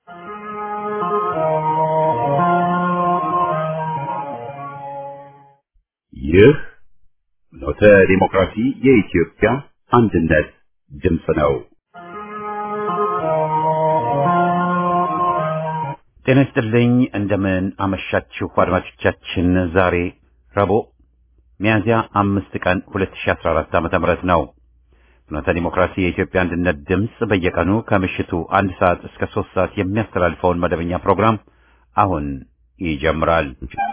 ይህ ኖተ ዲሞክራሲ የኢትዮጵያ አንድነት ድምፅ ነው። ጤና ይስጥልኝ። እንደምን አመሻችሁ አድማጮቻችን። ዛሬ ረቡዕ ሚያዝያ አምስት ቀን 2014 ዓ.ም ነው። ፍኖተ ዲሞክራሲ የኢትዮጵያ አንድነት ድምፅ በየቀኑ ከምሽቱ አንድ ሰዓት እስከ ሶስት ሰዓት የሚያስተላልፈውን መደበኛ ፕሮግራም አሁን ይጀምራል።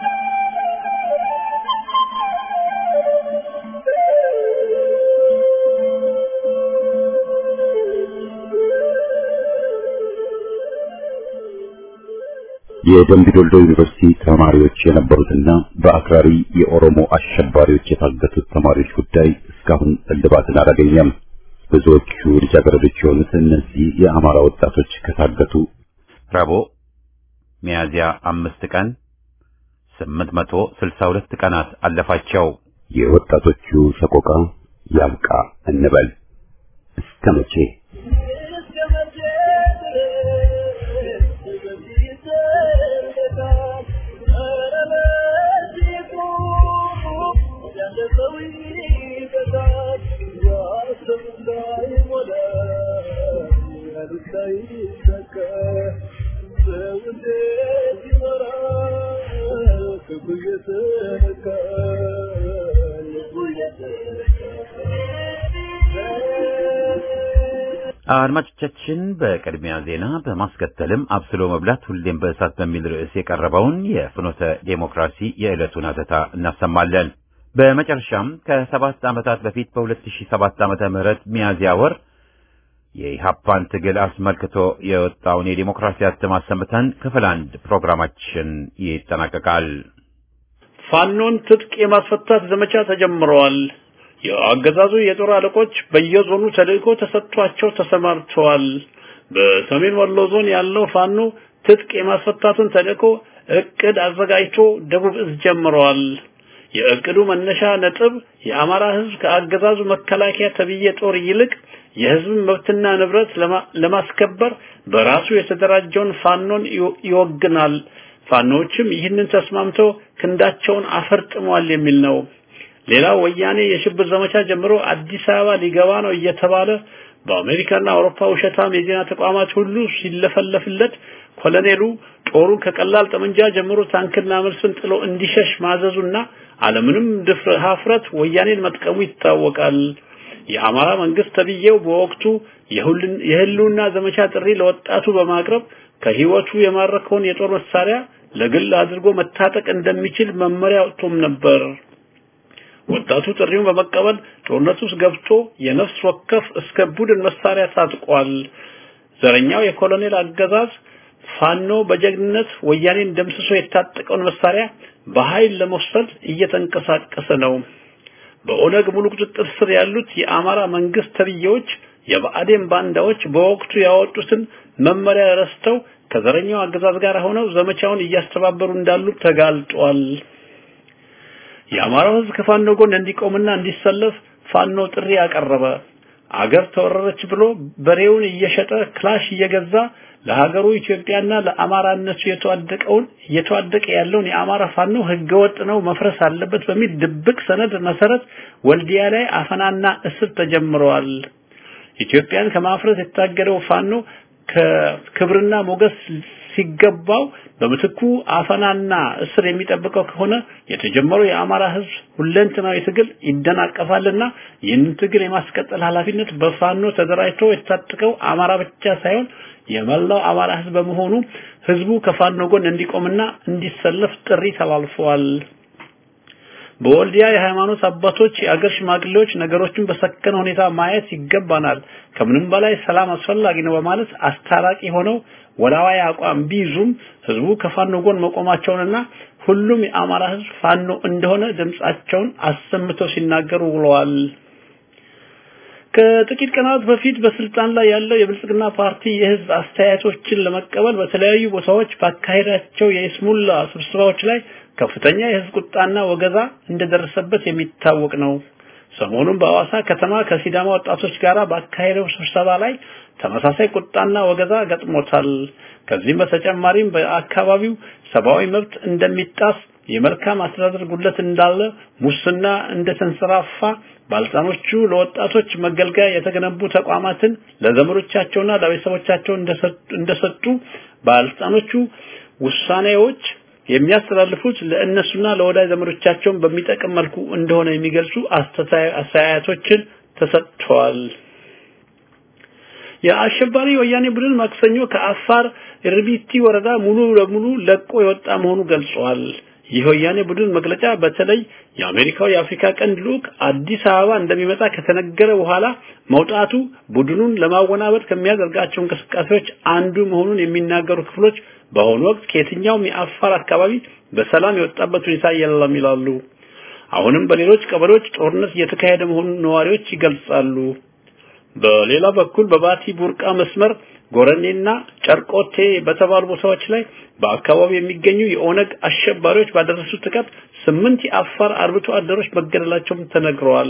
የደምቢ ዶልዶ ዩኒቨርሲቲ ተማሪዎች የነበሩትና በአክራሪ የኦሮሞ አሸባሪዎች የታገቱት ተማሪዎች ጉዳይ እስካሁን እልባትን አላገኘም። ብዙዎቹ ልጃገረዶች የሆኑት እነዚህ የአማራ ወጣቶች ከታገቱ ረቡዕ ሚያዝያ አምስት ቀን ስምንት መቶ ስልሳ ሁለት ቀናት አለፋቸው። የወጣቶቹ ሰቆቃ ያብቃ እንበል እስከ መቼ? አድማጮቻችን በቅድሚያ ዜና በማስከተልም አብስሎ መብላት ሁሌም በእሳት በሚል ርዕስ የቀረበውን የፍኖተ ዴሞክራሲ የዕለቱን አተታ እናሰማለን። በመጨረሻም ከሰባት ዓመታት በፊት በ2007 ዓመተ ምህረት ሚያዝያ ወር የኢሃፓን ትግል አስመልክቶ የወጣውን የዴሞክራሲ አትም አሰምተን ክፍል አንድ ፕሮግራማችን ይጠናቀቃል። ፋኖን ትጥቅ የማስፈታት ዘመቻ ተጀምረዋል። የአገዛዙ የጦር አለቆች በየዞኑ ተልእኮ ተሰጥቷቸው ተሰማርተዋል። በሰሜን ወሎ ዞን ያለው ፋኖ ትጥቅ የማስፈታቱን ተልእኮ እቅድ አዘጋጅቶ ደቡብ እዝ ጀምረዋል። የእቅዱ መነሻ ነጥብ የአማራ ሕዝብ ከአገዛዙ መከላከያ ተብዬ ጦር ይልቅ የሕዝብን መብትና ንብረት ለማስከበር በራሱ የተደራጀውን ፋኖን ይወግናል። ፋኖዎችም ይህንን ተስማምተው ክንዳቸውን አፈርጥመዋል የሚል ነው። ሌላው ወያኔ የሽብር ዘመቻ ጀምሮ አዲስ አበባ ሊገባ ነው እየተባለ በአሜሪካና አውሮፓ ውሸታም የዜና ተቋማት ሁሉ ሲለፈለፍለት ኮሎኔሉ ጦሩን ከቀላል ጠመንጃ ጀምሮ ታንክና መልስን ጥሎ እንዲሸሽ ማዘዙና አለምንም ድፍረ ሀፍረት ወያኔን መጥቀሙ ይታወቃል። የአማራ መንግስት ተብዬው በወቅቱ የህልውና ዘመቻ ጥሪ ለወጣቱ በማቅረብ ከህይወቱ የማረከውን የጦር መሳሪያ ለግል አድርጎ መታጠቅ እንደሚችል መመሪያ ወጥቶም ነበር። ወጣቱ ጥሪውን በመቀበል ጦርነት ውስጥ ገብቶ የነፍስ ወከፍ እስከ ቡድን መሳሪያ ታጥቋል። ዘረኛው የኮሎኔል አገዛዝ ፋኖ በጀግንነት ወያኔን ደምስሶ የታጠቀውን መሳሪያ በኃይል ለመውሰድ እየተንቀሳቀሰ ነው። በኦነግ ሙሉ ቁጥጥር ስር ያሉት የአማራ መንግስት ተብዬዎች የብአዴን ባንዳዎች በወቅቱ ያወጡትን መመሪያ ረስተው ከዘረኛው አገዛዝ ጋር ሆነው ዘመቻውን እያስተባበሩ እንዳሉ ተጋልጧል። የአማራው ህዝብ ከፋኖ ጎን እንዲቆምና እንዲሰለፍ ፋኖ ጥሪ ያቀረበ አገር ተወረረች ብሎ በሬውን እየሸጠ ክላሽ እየገዛ ለሀገሩ ኢትዮጵያና ለአማራነቱ የተዋደቀውን እየተዋደቀ ያለውን የአማራ ፋኖ ህገወጥ ነው መፍረስ አለበት በሚል ድብቅ ሰነድ መሰረት ወልዲያ ላይ አፈናና እስር ተጀምረዋል። ኢትዮጵያን ከማፍረስ የታገደው ፋኖ ከክብርና ሞገስ ሲገባው በምትኩ አፈናና እስር የሚጠብቀው ከሆነ የተጀመረው የአማራ ህዝብ ሁለንተናዊ ትግል ይደናቀፋልና ይህንን ትግል የማስቀጠል ኃላፊነት በፋኖ ተደራጅቶ የታጠቀው አማራ ብቻ ሳይሆን የመላው አማራ ህዝብ በመሆኑ ህዝቡ ከፋኖ ጎን እንዲቆምና እንዲሰለፍ ጥሪ ተላልፈዋል። በወልዲያ የሃይማኖት አባቶች፣ የአገር ሽማግሌዎች ነገሮችን በሰከነ ሁኔታ ማየት ይገባናል፣ ከምንም በላይ ሰላም አስፈላጊ ነው በማለት አስታራቂ ሆነው ወላዋይ አቋም ቢይዙም ህዝቡ ከፋኖ ጎን መቆማቸውንና ሁሉም የአማራ ህዝብ ፋኖ እንደሆነ ድምጻቸውን አሰምተው ሲናገሩ ውለዋል። ከጥቂት ቀናት በፊት በስልጣን ላይ ያለው የብልጽግና ፓርቲ የህዝብ አስተያየቶችን ለመቀበል በተለያዩ ቦታዎች ባካሄዳቸው የይስሙላ ስብሰባዎች ላይ ከፍተኛ የህዝብ ቁጣና ወገዛ እንደደረሰበት የሚታወቅ ነው። ሰሞኑን በአዋሳ ከተማ ከሲዳማ ወጣቶች ጋር ባካሄደው ስብሰባ ላይ ተመሳሳይ ቁጣና ወገዛ ገጥሞታል። ከዚህም በተጨማሪም በአካባቢው ሰብአዊ መብት እንደሚጣስ የመልካም አስተዳደር ጉድለት እንዳለ፣ ሙስና እንደተንሰራፋ፣ ባለስልጣኖቹ ለወጣቶች መገልገያ የተገነቡ ተቋማትን ለዘመዶቻቸውና ለቤተሰቦቻቸው እንደሰጡ ባለስልጣኖቹ ውሳኔዎች የሚያስተላልፉት ለእነሱና ለወዳጅ ዘመዶቻቸውን በሚጠቅም መልኩ እንደሆነ የሚገልጹ አስተያየቶችን ተሰጥተዋል። የአሸባሪ ወያኔ ቡድን ማክሰኞ ከአፋር ርቢቲ ወረዳ ሙሉ ለሙሉ ለቆ የወጣ መሆኑ ገልጿል። ይህ ወያኔ ቡድን መግለጫ በተለይ የአሜሪካው የአፍሪካ ቀንድ ልዑክ አዲስ አበባ እንደሚመጣ ከተነገረ በኋላ መውጣቱ ቡድኑን ለማወናበድ ከሚያደርጋቸው እንቅስቃሴዎች አንዱ መሆኑን የሚናገሩ ክፍሎች በአሁኑ ወቅት ከየትኛውም የአፋር አካባቢ በሰላም የወጣበት ሁኔታ የለም ይላሉ። አሁንም በሌሎች ቀበሌዎች ጦርነት እየተካሄደ መሆኑን ነዋሪዎች ይገልጻሉ። በሌላ በኩል በባቲ ቡርቃ መስመር ጎረኔና ጨርቆቴ በተባሉ ቦታዎች ላይ በአካባቢው የሚገኙ የኦነግ አሸባሪዎች ባደረሱት ጥቃት ስምንት የአፋር አርብቶ አደሮች መገደላቸውም ተነግረዋል።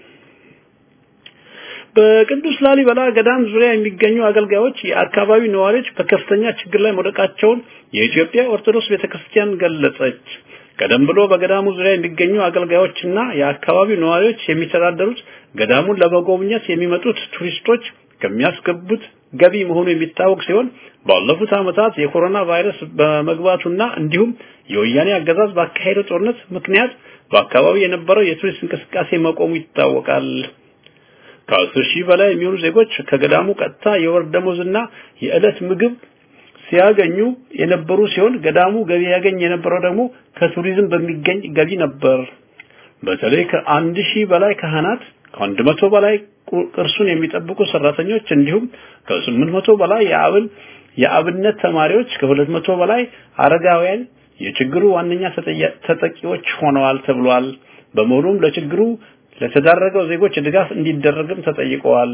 በቅዱስ ላሊበላ ገዳም ዙሪያ የሚገኙ አገልጋዮች የአካባቢው ነዋሪዎች በከፍተኛ ችግር ላይ መውደቃቸውን የኢትዮጵያ ኦርቶዶክስ ቤተክርስቲያን ገለጸች። ቀደም ብሎ በገዳሙ ዙሪያ የሚገኙ አገልጋዮችና የአካባቢው ነዋሪዎች የሚተዳደሩት ገዳሙን ለመጎብኘት የሚመጡት ቱሪስቶች ከሚያስገቡት ገቢ መሆኑ የሚታወቅ ሲሆን ባለፉት ዓመታት የኮሮና ቫይረስ በመግባቱና እንዲሁም የወያኔ አገዛዝ ባካሄደው ጦርነት ምክንያት በአካባቢው የነበረው የቱሪስት እንቅስቃሴ መቆሙ ይታወቃል። ከአስር ሺህ በላይ የሚሆኑ ዜጎች ከገዳሙ ቀጥታ የወር ደመወዝና የዕለት ምግብ ሲያገኙ የነበሩ ሲሆን ገዳሙ ገቢ ያገኝ የነበረው ደግሞ ከቱሪዝም በሚገኝ ገቢ ነበር። በተለይ ከአንድ ሺህ በላይ ካህናት ከአንድ መቶ በላይ ቅርሱን የሚጠብቁ ሰራተኞች እንዲሁም ከስምንት መቶ በላይ የአብን የአብነት ተማሪዎች ከሁለት መቶ በላይ አረጋውያን የችግሩ ዋነኛ ተጠቂዎች ሆነዋል ተብሏል። በመሆኑም ለችግሩ ለተዳረገው ዜጎች ድጋፍ እንዲደረግም ተጠይቀዋል።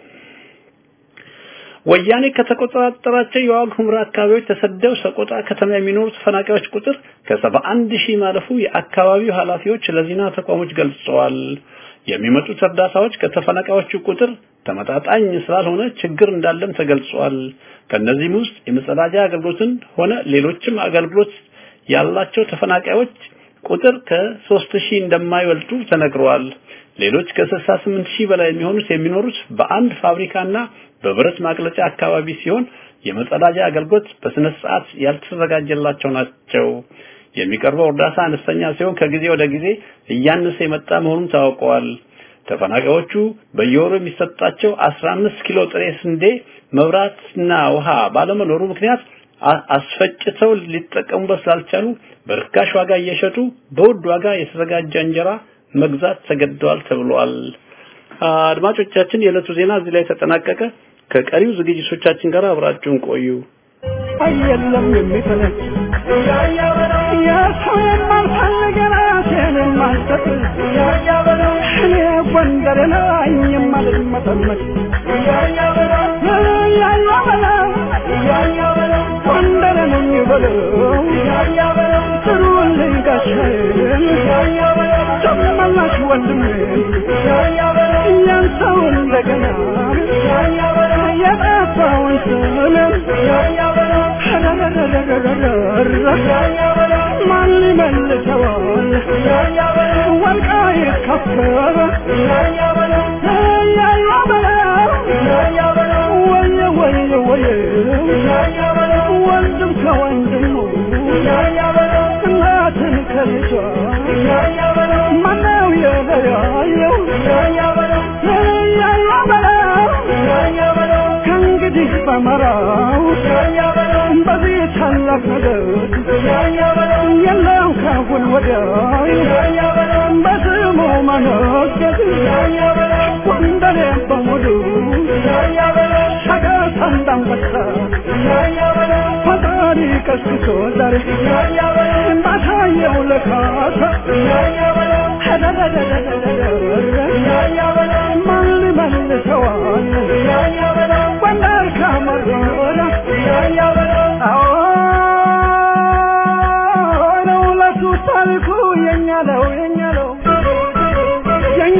ወያኔ ከተቆጣጠራቸው የዋግ ኽምራ አካባቢዎች ተሰደው ሰቆጣ ከተማ የሚኖሩ ተፈናቃዮች ቁጥር ከሰባ አንድ ሺህ ማለፉ የአካባቢው ኃላፊዎች ለዜና ተቋሞች ገልጸዋል። የሚመጡት እርዳታዎች ከተፈናቃዮቹ ቁጥር ተመጣጣኝ ስላልሆነ ችግር እንዳለም ተገልጿል። ከነዚህም ውስጥ የመጸዳጃ አገልግሎትን ሆነ ሌሎችም አገልግሎት ያላቸው ተፈናቃዮች ቁጥር ከሶስት ሺህ እንደማይበልጡ ተነግረዋል። ሌሎች ከ68 ሺህ በላይ የሚሆኑት የሚኖሩት በአንድ ፋብሪካና በብረት ማቅለጫ አካባቢ ሲሆን የመጸዳጃ አገልግሎት በስነ ስርዓት ያልተዘጋጀላቸው ናቸው። የሚቀርበው እርዳታ አነስተኛ ሲሆን ከጊዜ ወደ ጊዜ እያነሰ የመጣ መሆኑን ታውቀዋል። ተፈናቃዮቹ በየወሩ የሚሰጣቸው 15 ኪሎ ጥሬ ስንዴ፣ መብራትና ውሃ ባለመኖሩ ምክንያት አስፈጭተው ሊጠቀሙበት ስላልቻሉ በርካሽ ዋጋ እየሸጡ በውድ ዋጋ የተዘጋጀ እንጀራ መግዛት ተገደዋል ተብሏል። አድማጮቻችን፣ የዕለቱ ዜና እዚህ ላይ ተጠናቀቀ። ከቀሪው ዝግጅቶቻችን ጋር አብራችሁን ቆዩ። የለም የሚፈለግ የሰው የማልፈልግ ራሴን የማልሰጥ እኔ ጎንደር ነኝ የማልመጠመጥ ጎንደር ነኝ በለው ጥሩልኝ ጋሻዬን ጨመላሽ ወንድሜን ያን ሰው እንደገና የጠፋውን ስምን ማን ሊመልሰዋል? ወልቃይት ከበረ ወየ ወየ ወየ ወንድም ከወንድሙ እናትን ከልጇ ማነው የለያየው? ከእንግዲህ በመራው በዚህ ታላቅ ነገር የለም ካሁን ወዲያ በስሙ መነገድ ጎንደሬ በሙሉ ሸገር እንዳንበሳ ፈጣሪ ቀስቅሶ ዛሬ ባሳየው ለካሳ ማን ሊመልሰዋል? ጎንደር ከመረረ ነው ለሱ ታሪኩ የኛ ነው የኛ ነው የኛ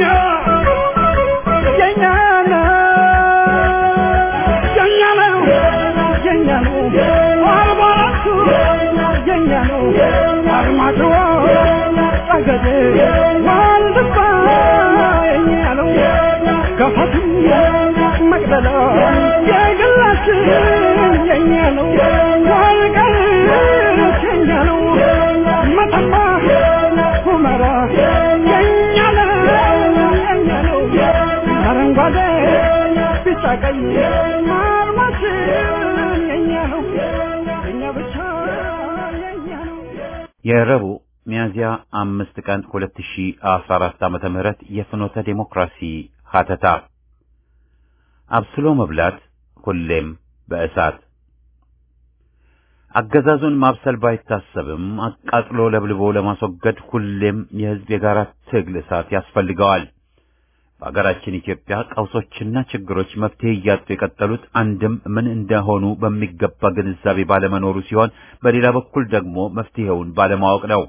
የኛ ነው የኛ ነው የኛ ነው አልባራቱ የኛ ነው አርማጭሆ ጠገዴ ዋልድባ የኛ ነው ገፋትም መቅደላ የግላችን የኛ ነው ወልቃይት የኛ ነው መተማ ሁመራ የኛ ነው የኛ ነው አረንጓዴ ቢጫ ቀይ አርማችን የኛ ነው የኛ ብቻ የኛ ነው የረቡዕ ሚያዝያ አምስት ቀን 2014 ዓመተ ምህረት የፍኖተ ዴሞክራሲ ሀተታ አብስሎ መብላት ሁሌም በእሳት አገዛዙን ማብሰል ባይታሰብም አቃጥሎ ለብልቦ ለማስወገድ ሁሌም የሕዝብ የጋራ ትግል እሳት ያስፈልገዋል። በአገራችን ኢትዮጵያ ቀውሶችና ችግሮች መፍትሄ እያጡ የቀጠሉት አንድም ምን እንደሆኑ በሚገባ ግንዛቤ ባለመኖሩ ሲሆን፣ በሌላ በኩል ደግሞ መፍትሄውን ባለማወቅ ነው።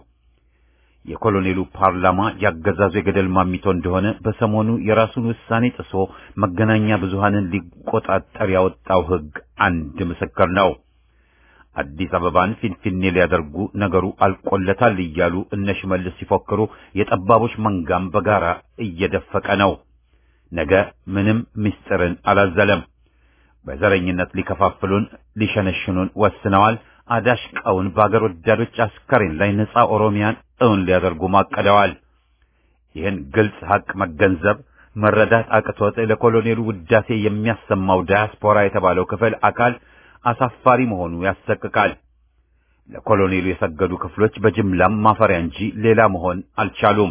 የኮሎኔሉ ፓርላማ ያገዛዙ የገደል ማሚቶ እንደሆነ በሰሞኑ የራሱን ውሳኔ ጥሶ መገናኛ ብዙሃንን ሊቆጣጠር ያወጣው ሕግ አንድ ምስክር ነው። አዲስ አበባን ፊንፊኔ ሊያደርጉ ነገሩ አልቆለታል እያሉ እነ ሽመልስ ሲፎክሩ የጠባቦች መንጋም በጋራ እየደፈቀ ነው። ነገ ምንም ምስጢርን አላዘለም። በዘረኝነት ሊከፋፍሉን ሊሸነሽኑን ወስነዋል። አዳሽቀውን በአገር ወዳዶች አስከሬን ላይ ነጻ ኦሮሚያን እውን ሊያደርጉ ማቀደዋል። ይህን ግልጽ ሐቅ መገንዘብ መረዳት አቅቶት ለኮሎኔሉ ውዳሴ የሚያሰማው ዳያስፖራ የተባለው ክፍል አካል አሳፋሪ መሆኑ ያሰቅቃል። ለኮሎኔሉ የሰገዱ ክፍሎች በጅምላም ማፈሪያ እንጂ ሌላ መሆን አልቻሉም።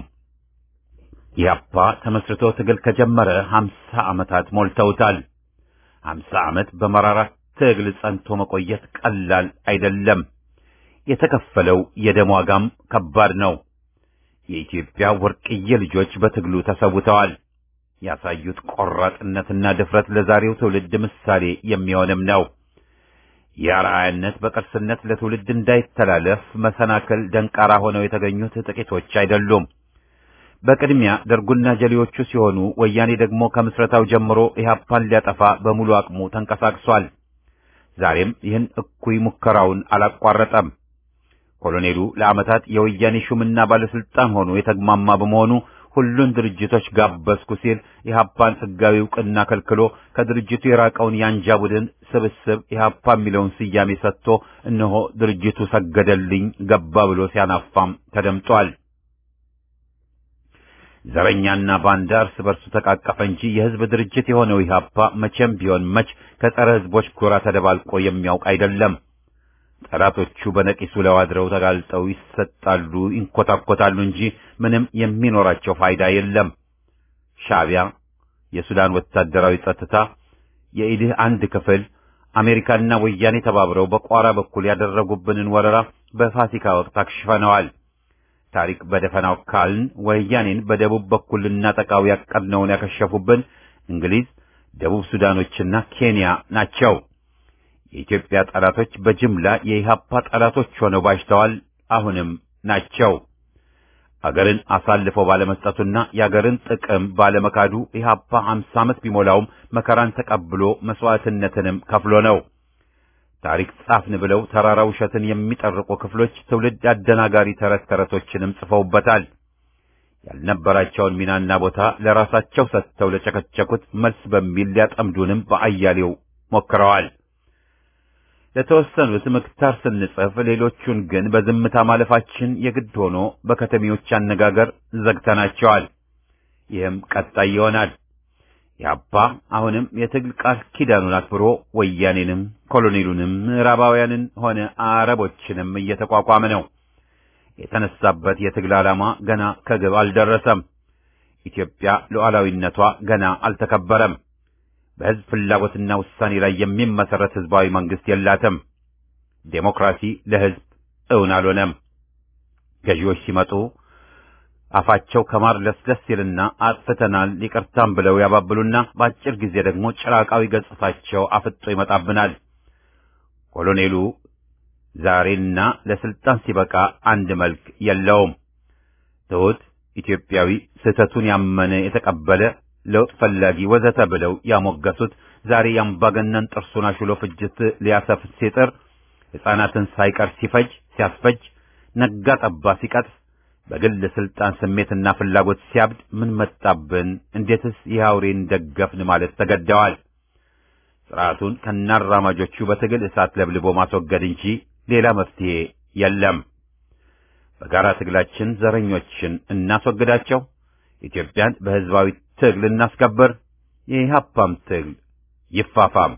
ኢህአፓ ተመስርቶ ትግል ከጀመረ ሀምሳ ዓመታት ሞልተውታል። ሀምሳ ዓመት በመራራ ትግል ጸንቶ መቆየት ቀላል አይደለም። የተከፈለው የደም ዋጋም ከባድ ነው። የኢትዮጵያ ወርቅዬ ልጆች በትግሉ ተሰውተዋል። ያሳዩት ቆራጥነትና ድፍረት ለዛሬው ትውልድ ምሳሌ የሚሆንም ነው። የአርአያነት በቅርስነት ለትውልድ እንዳይተላለፍ መሰናክል ደንቃራ ሆነው የተገኙት ጥቂቶች አይደሉም። በቅድሚያ ደርጉና ጀሌዎቹ ሲሆኑ ወያኔ ደግሞ ከምስረታው ጀምሮ ኢህአፓን ሊያጠፋ በሙሉ አቅሙ ተንቀሳቅሷል። ዛሬም ይህን እኩይ ሙከራውን አላቋረጠም። ኮሎኔሉ ለዓመታት የወያኔ ሹምና ባለስልጣን ሆኖ የተግማማ በመሆኑ ሁሉን ድርጅቶች ጋበዝኩ ሲል ኢህአፓን ሕጋዊ ዕውቅና ከልክሎ ከድርጅቱ የራቀውን የአንጃ ቡድን ስብስብ ኢህአፓ የሚለውን ስያሜ ሰጥቶ እነሆ ድርጅቱ ሰገደልኝ ገባ ብሎ ሲያናፋም ተደምጧል። ዘረኛና ባንዳ እርስ በርሱ ተቃቀፈ እንጂ የህዝብ ድርጅት የሆነው ኢህአፓ መቼም ቢሆን መች ከጸረ ህዝቦች ጎራ ተደባልቆ የሚያውቅ አይደለም። ጠላቶቹ በነቂሱ ለዋድረው ተጋልጠው ይሰጣሉ፣ ይንኮታኮታሉ እንጂ ምንም የሚኖራቸው ፋይዳ የለም። ሻዕቢያ፣ የሱዳን ወታደራዊ ጸጥታ፣ የኢድህ አንድ ክፍል፣ አሜሪካና ወያኔ ተባብረው በቋራ በኩል ያደረጉብንን ወረራ በፋሲካ ወቅት አክሽፈነዋል። ታሪክ በደፈናው ካልን ወያኔን በደቡብ በኩል ልናጠቃው ያቀድነውን ያከሸፉብን እንግሊዝ፣ ደቡብ ሱዳኖችና ኬንያ ናቸው። የኢትዮጵያ ጠላቶች በጅምላ የኢህአፓ ጠላቶች ሆነው ባሽተዋል፣ አሁንም ናቸው። አገርን አሳልፈው ባለመስጠቱና የአገርን ጥቅም ባለመካዱ ኢህአፓ ሀምሳ ዓመት ቢሞላውም መከራን ተቀብሎ መስዋዕትነትንም ከፍሎ ነው። ታሪክ ጻፍን ብለው ተራራ ውሸትን የሚጠርቁ ክፍሎች ትውልድ አደናጋሪ ተረት ተረቶችንም ጽፈውበታል። ያልነበራቸውን ሚናና ቦታ ለራሳቸው ሰጥተው ለጨከቸኩት መልስ በሚል ሊያጠምዱንም በአያሌው ሞክረዋል። ለተወሰኑት ምክታር ስንጽፍ ሌሎቹን ግን በዝምታ ማለፋችን የግድ ሆኖ በከተሜዎች አነጋገር ዘግተናቸዋል። ይህም ቀጣይ ይሆናል። ያባ አሁንም የትግል ቃል ኪዳኑን አክብሮ ወያኔንም ኮሎኔሉንም ምዕራባውያንን ሆነ አረቦችንም እየተቋቋመ ነው። የተነሳበት የትግል ዓላማ ገና ከግብ አልደረሰም። ኢትዮጵያ ሉዓላዊነቷ ገና አልተከበረም። በሕዝብ ፍላጎትና ውሳኔ ላይ የሚመሰረት ሕዝባዊ መንግስት የላትም። ዴሞክራሲ ለሕዝብ እውን አልሆነም። ገዢዎች ሲመጡ አፋቸው ከማር ለስለስ ይልና አጥፍተናል ይቅርታም ብለው ያባብሉና በአጭር ጊዜ ደግሞ ጭራቃዊ ገጽታቸው አፍጦ ይመጣብናል። ኮሎኔሉ ዛሬና ለስልጣን ሲበቃ አንድ መልክ የለውም። ትሑት ኢትዮጵያዊ፣ ስህተቱን ያመነ የተቀበለ ለውጥ ፈላጊ ወዘተ ብለው ያሞገሱት ዛሬ የአምባገነን ጥርሱን አሹሎ ፍጅት ሊያሰፍ ሲጥር ሕፃናትን ሳይቀር ሲፈጅ ሲያስፈጅ፣ ነጋ ጠባ ሲቀጥፍ፣ በግል ስልጣን ስሜትና ፍላጎት ሲያብድ ምን መጣብን? እንዴትስ ይህ አውሬን ደገፍን ማለት ተገደዋል። ስርዓቱን ከናራማጆቹ በትግል እሳት ለብልቦ ማስወገድ እንጂ ሌላ መፍትሄ የለም። በጋራ ትግላችን ዘረኞችን እናስወግዳቸው። ኢትዮጵያን በሕዝባዊ ትግል እናስከብር። የኢህአፓም ትግል ይፋፋም።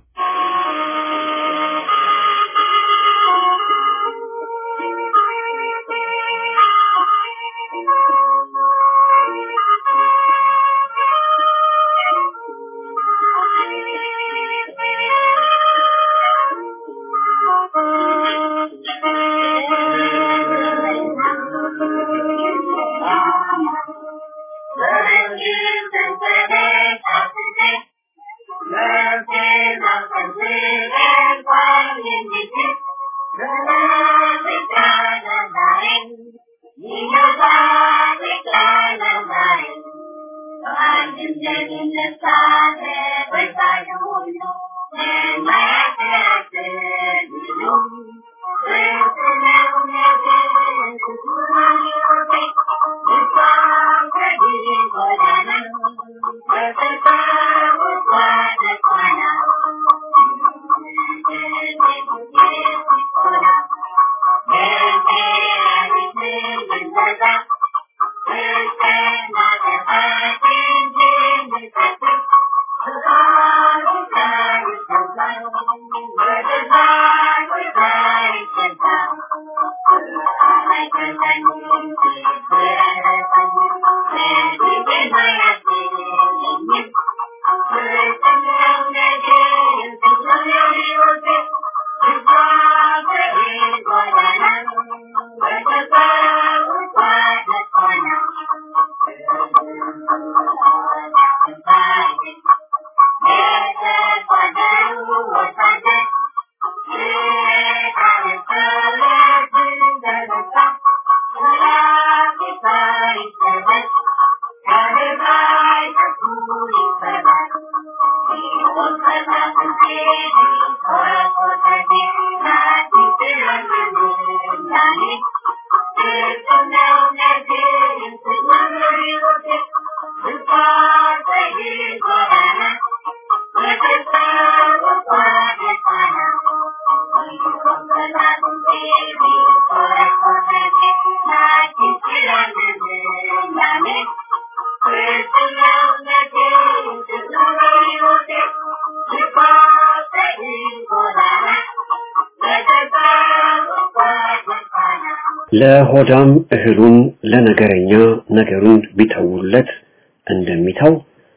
ለሆዳም እህሉን ለነገረኛ ነገሩን ቢተውለት እንደሚተው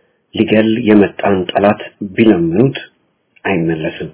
ሊገል የመጣን ጠላት ቢለምኑት አይመለስም።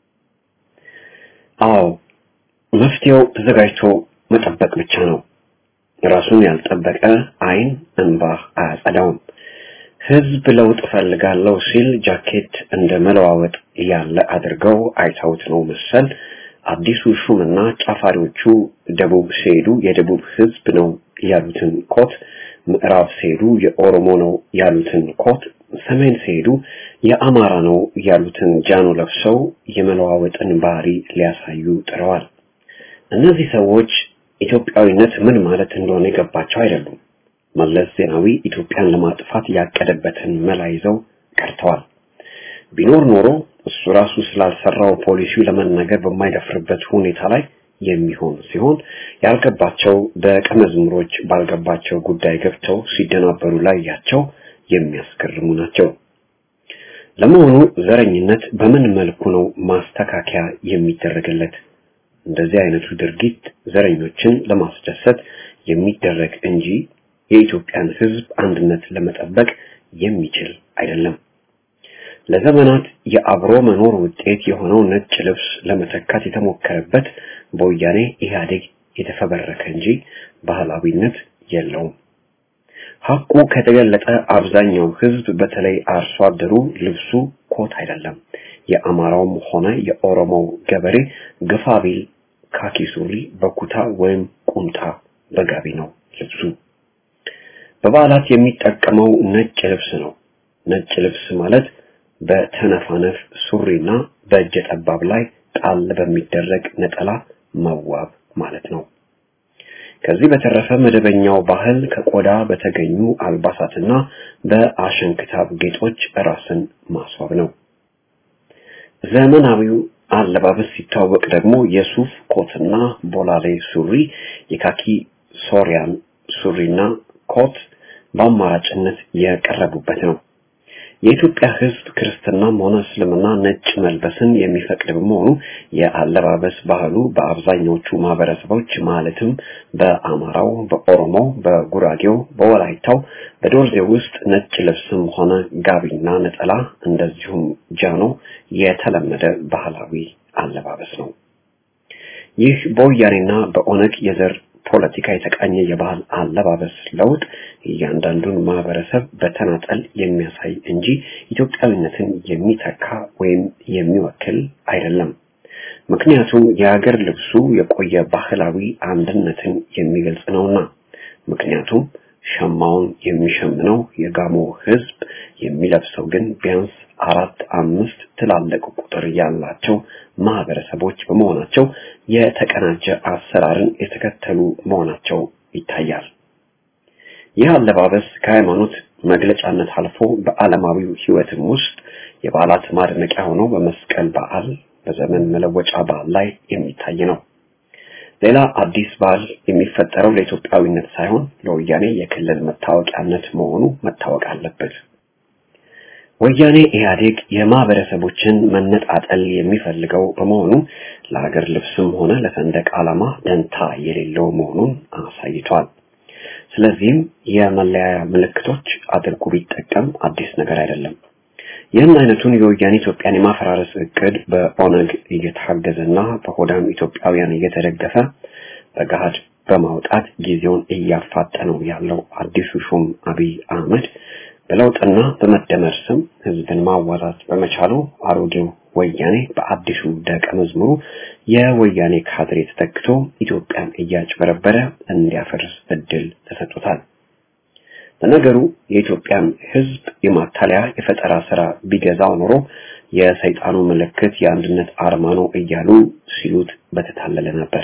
አዎ መፍትሄው ተዘጋጅቶ መጠበቅ ብቻ ነው። ራሱን ያልጠበቀ አይን እንባ አያጸዳውም። ህዝብ ለውጥ ፈልጋለሁ ሲል ጃኬት እንደ መለዋወጥ ያለ አድርገው አይተውት ነው መሰል አዲሱ ሹምና ጫፋሪዎቹ ደቡብ ሲሄዱ የደቡብ ህዝብ ነው ያሉትን ኮት፣ ምዕራብ ሲሄዱ የኦሮሞ ነው ያሉትን ኮት፣ ሰሜን ሲሄዱ የአማራ ነው ያሉትን ጃኖ ለብሰው የመለዋወጥን ባህሪ ሊያሳዩ ጥረዋል። እነዚህ ሰዎች ኢትዮጵያዊነት ምን ማለት እንደሆነ የገባቸው አይደሉም። መለስ ዜናዊ ኢትዮጵያን ለማጥፋት ያቀደበትን መላ ይዘው ቀርተዋል። ቢኖር ኖሮ እሱ ራሱ ስላልሰራው ፖሊሲው ለመናገር በማይደፍርበት ሁኔታ ላይ የሚሆን ሲሆን ያልገባቸው ደቀ መዝሙሮች ባልገባቸው ጉዳይ ገብተው ሲደናበሩ ላያቸው የሚያስገርሙ ናቸው። ለመሆኑ ዘረኝነት በምን መልኩ ነው ማስተካከያ የሚደረግለት? እንደዚህ አይነቱ ድርጊት ዘረኞችን ለማስደሰት የሚደረግ እንጂ የኢትዮጵያን ሕዝብ አንድነት ለመጠበቅ የሚችል አይደለም። ለዘመናት የአብሮ መኖር ውጤት የሆነው ነጭ ልብስ ለመተካት የተሞከረበት በወያኔ ኢህአዴግ የተፈበረከ እንጂ ባህላዊነት የለውም። ሐቁ ከተገለጠ አብዛኛው ህዝብ በተለይ አርሶ አደሩ ልብሱ ኮት አይደለም። የአማራውም ሆነ የኦሮሞው ገበሬ ግፋ ቢል ካኪ ሱሪ በኩታ ወይም ቁምጣ በጋቢ ነው ልብሱ። በበዓላት የሚጠቀመው ነጭ ልብስ ነው። ነጭ ልብስ ማለት በተነፋነፍ ሱሪና በእጀ ጠባብ ላይ ጣል በሚደረግ ነጠላ መዋብ ማለት ነው። ከዚህ በተረፈ መደበኛው ባህል ከቆዳ በተገኙ አልባሳትና በአሸንክታብ ጌጦች ራስን ማስዋብ ነው። ዘመናዊው አለባበስ ሲታወቅ ደግሞ የሱፍ ኮትና ቦላሌ ሱሪ፣ የካኪ ሶሪያን ሱሪና ኮት በአማራጭነት የቀረቡበት ነው። የኢትዮጵያ ሕዝብ ክርስትናም ሆነ እስልምና ነጭ መልበስን የሚፈቅድ በመሆኑ የአለባበስ ባህሉ በአብዛኞቹ ማህበረሰቦች ማለትም በአማራው፣ በኦሮሞው፣ በጉራጌው፣ በወላይታው፣ በዶርዜ ውስጥ ነጭ ልብስም ሆነ ጋቢና ነጠላ እንደዚሁም ጃኖ የተለመደ ባህላዊ አለባበስ ነው። ይህ በወያኔና በኦነግ የዘር ፖለቲካ የተቃኘ የባህል አለባበስ ለውጥ እያንዳንዱን ማህበረሰብ በተናጠል የሚያሳይ እንጂ ኢትዮጵያዊነትን የሚተካ ወይም የሚወክል አይደለም። ምክንያቱም የሀገር ልብሱ የቆየ ባህላዊ አንድነትን የሚገልጽ ነውና። ምክንያቱም ሸማውን የሚሸምነው የጋሞ ህዝብ የሚለብሰው ግን ቢያንስ አራት አምስት ትላልቅ ቁጥር ያላቸው ማህበረሰቦች በመሆናቸው የተቀናጀ አሰራርን የተከተሉ መሆናቸው ይታያል። ይህ አለባበስ ከሃይማኖት መግለጫነት አልፎ በዓለማዊው ህይወትም ውስጥ የበዓላት ማድመቂያ ሆኖ በመስቀል በዓል፣ በዘመን መለወጫ በዓል ላይ የሚታይ ነው። ሌላ አዲስ ባህል የሚፈጠረው ለኢትዮጵያዊነት ሳይሆን ለወያኔ የክልል መታወቂያነት መሆኑ መታወቅ አለበት። ወያኔ ኢህአዴግ የማህበረሰቦችን መነጣጠል የሚፈልገው በመሆኑ ለሀገር ልብስም ሆነ ለሰንደቅ ዓላማ ደንታ የሌለው መሆኑን አሳይቷል። ስለዚህም የመለያያ ምልክቶች አድርጎ ቢጠቀም አዲስ ነገር አይደለም። ይህን አይነቱን የወያኔ ኢትዮጵያን የማፈራረስ እቅድ በኦነግ እየታገዘና በሆዳም ኢትዮጵያውያን እየተደገፈ በገሃድ በማውጣት ጊዜውን እያፋጠነው ያለው አዲሱ ሹም አብይ አህመድ በለውጥና በመደመር ስም ህዝብን ማዋዛት በመቻሉ አሮጌው ወያኔ በአዲሱ ደቀ መዝሙሩ የወያኔ ካድሬ ተተክቶ ኢትዮጵያን እያጭበረበረ እንዲያፈርስ እድል ተሰጥቶታል። ለነገሩ የኢትዮጵያን ህዝብ የማታለያ የፈጠራ ስራ ቢገዛው ኖሮ የሰይጣኑ ምልክት የአንድነት አርማ ነው እያሉ ሲሉት በተታለለ ነበር።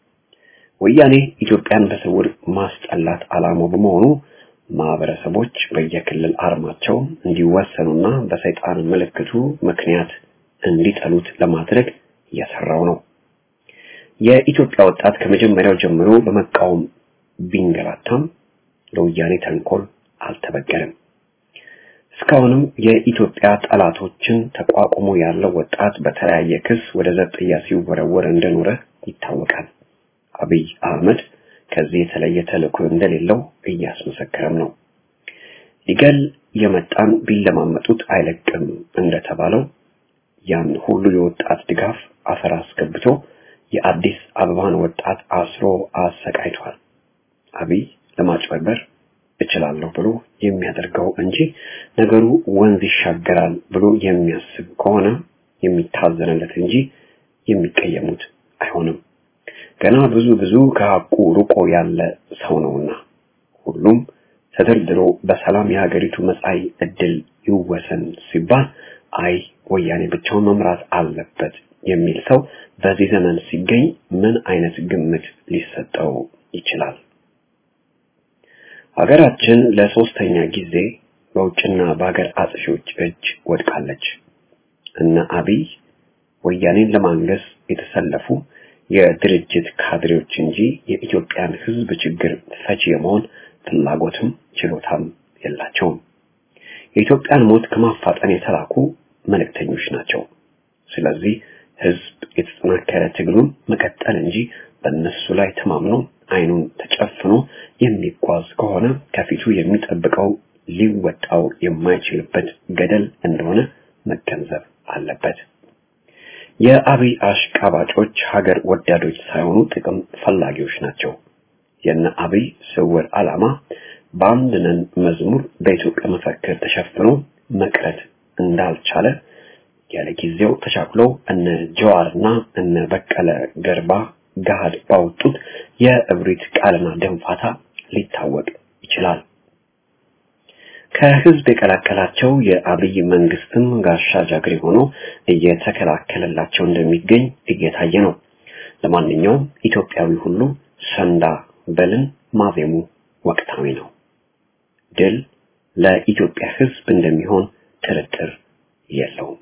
ወያኔ ኢትዮጵያን በስውር ማስጠላት ዓላማው በመሆኑ ማህበረሰቦች በየክልል አርማቸው እንዲወሰኑና በሰይጣን ምልክቱ ምክንያት እንዲጠሉት ለማድረግ እየሰራው ነው። የኢትዮጵያ ወጣት ከመጀመሪያው ጀምሮ በመቃወም ቢንገላታም ለወያኔ ተንኮል አልተበገረም። እስካሁንም የኢትዮጵያ ጠላቶችን ተቋቁሞ ያለው ወጣት በተለያየ ክስ ወደ ዘብጥያ ሲወረወር እንደኖረ ይታወቃል። አብይ አህመድ ከዚህ የተለየ ተልእኮ እንደሌለው እያስመሰከረም ነው። ሊገል የመጣን ቢለማመጡት አይለቅም እንደተባለው ያን ሁሉ የወጣት ድጋፍ አፈር አስገብቶ የአዲስ አበባን ወጣት አስሮ አሰቃይቷል። አብይ ለማጭበርበር እችላለሁ ብሎ የሚያደርገው እንጂ ነገሩ ወንዝ ይሻገራል ብሎ የሚያስብ ከሆነ የሚታዘንለት እንጂ የሚቀየሙት አይሆንም። ገና ብዙ ብዙ ከሐቁ ርቆ ያለ ሰው ነውና ሁሉም ተደርድሮ በሰላም የሀገሪቱ መጻኢ ዕድል ይወሰን ሲባል አይ ወያኔ ብቻውን መምራት አለበት የሚል ሰው በዚህ ዘመን ሲገኝ ምን አይነት ግምት ሊሰጠው ይችላል? ሀገራችን ለሶስተኛ ጊዜ በውጭና በሀገር አጥፊዎች እጅ ወድቃለች። እነ አብይ ወያኔን ለማንገስ የተሰለፉ የድርጅት ካድሬዎች እንጂ የኢትዮጵያን ሕዝብ ችግር ፈቺ የመሆን ፍላጎትም ችሎታም የላቸውም። የኢትዮጵያን ሞት ከማፋጠን የተላኩ መልእክተኞች ናቸው። ስለዚህ ሕዝብ የተጠናከረ ትግሉን መቀጠል እንጂ በእነሱ ላይ ተማምኖ አይኑን ተጨፍኖ የሚጓዝ ከሆነ ከፊቱ የሚጠብቀው ሊወጣው የማይችልበት ገደል እንደሆነ መገንዘብ አለበት። የአብይ አሽቃባጮች ሀገር ወዳዶች ሳይሆኑ ጥቅም ፈላጊዎች ናቸው። የነ አብይ ስውር ዓላማ በአንድ ነን መዝሙር በኢትዮጵያ መፈክር ተሸፍኖ መቅረት እንዳልቻለ ያለ ጊዜው ተቻኩለው እነ ጀዋርና እነ በቀለ ገርባ ገሃድ ባወጡት የእብሪት ቃልና ደንፋታ ሊታወቅ ይችላል። ከህዝብ የቀላቀላቸው የአብይ መንግስትም ጋሻ ጃግሬ ሆኖ እየተከላከለላቸው እንደሚገኝ እየታየ ነው። ለማንኛውም ኢትዮጵያዊ ሁሉ ሰንዳ በልን ማዜሙ ወቅታዊ ነው። ድል ለኢትዮጵያ ህዝብ እንደሚሆን ጥርጥር የለውም።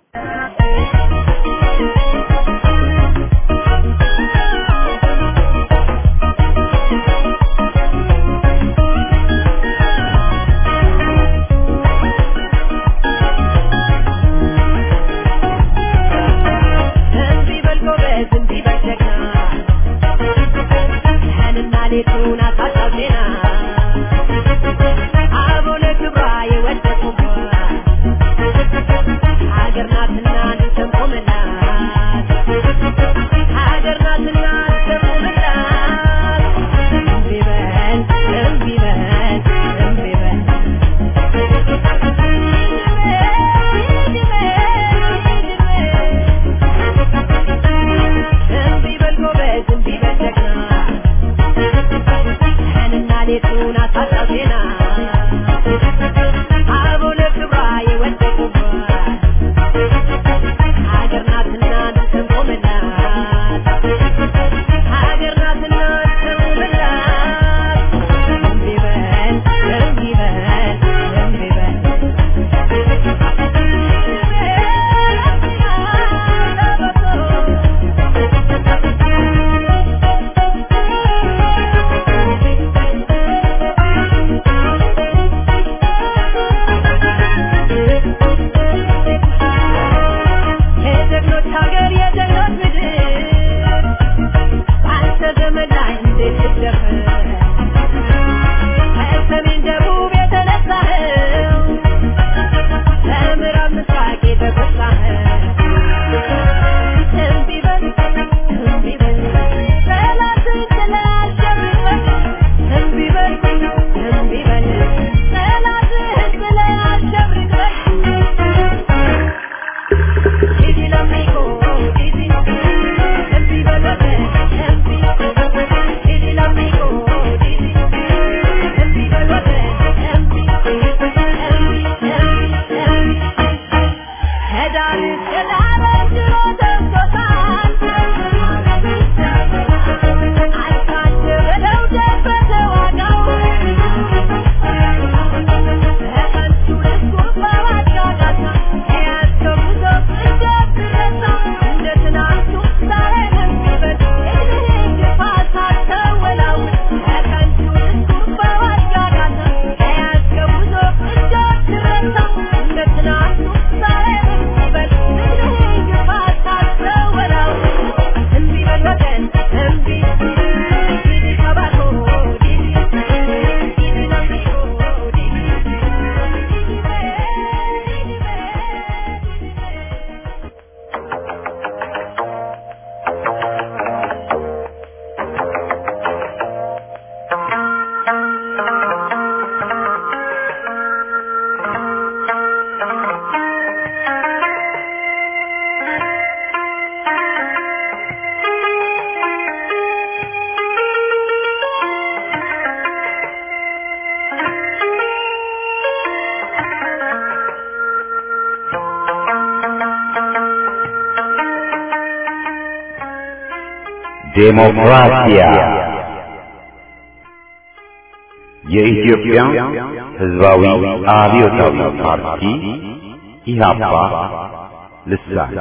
ዴሞክራሲያ የኢትዮጵያ ሕዝባዊ አብዮታዊ ፓርቲ ኢህአፓ ልሳን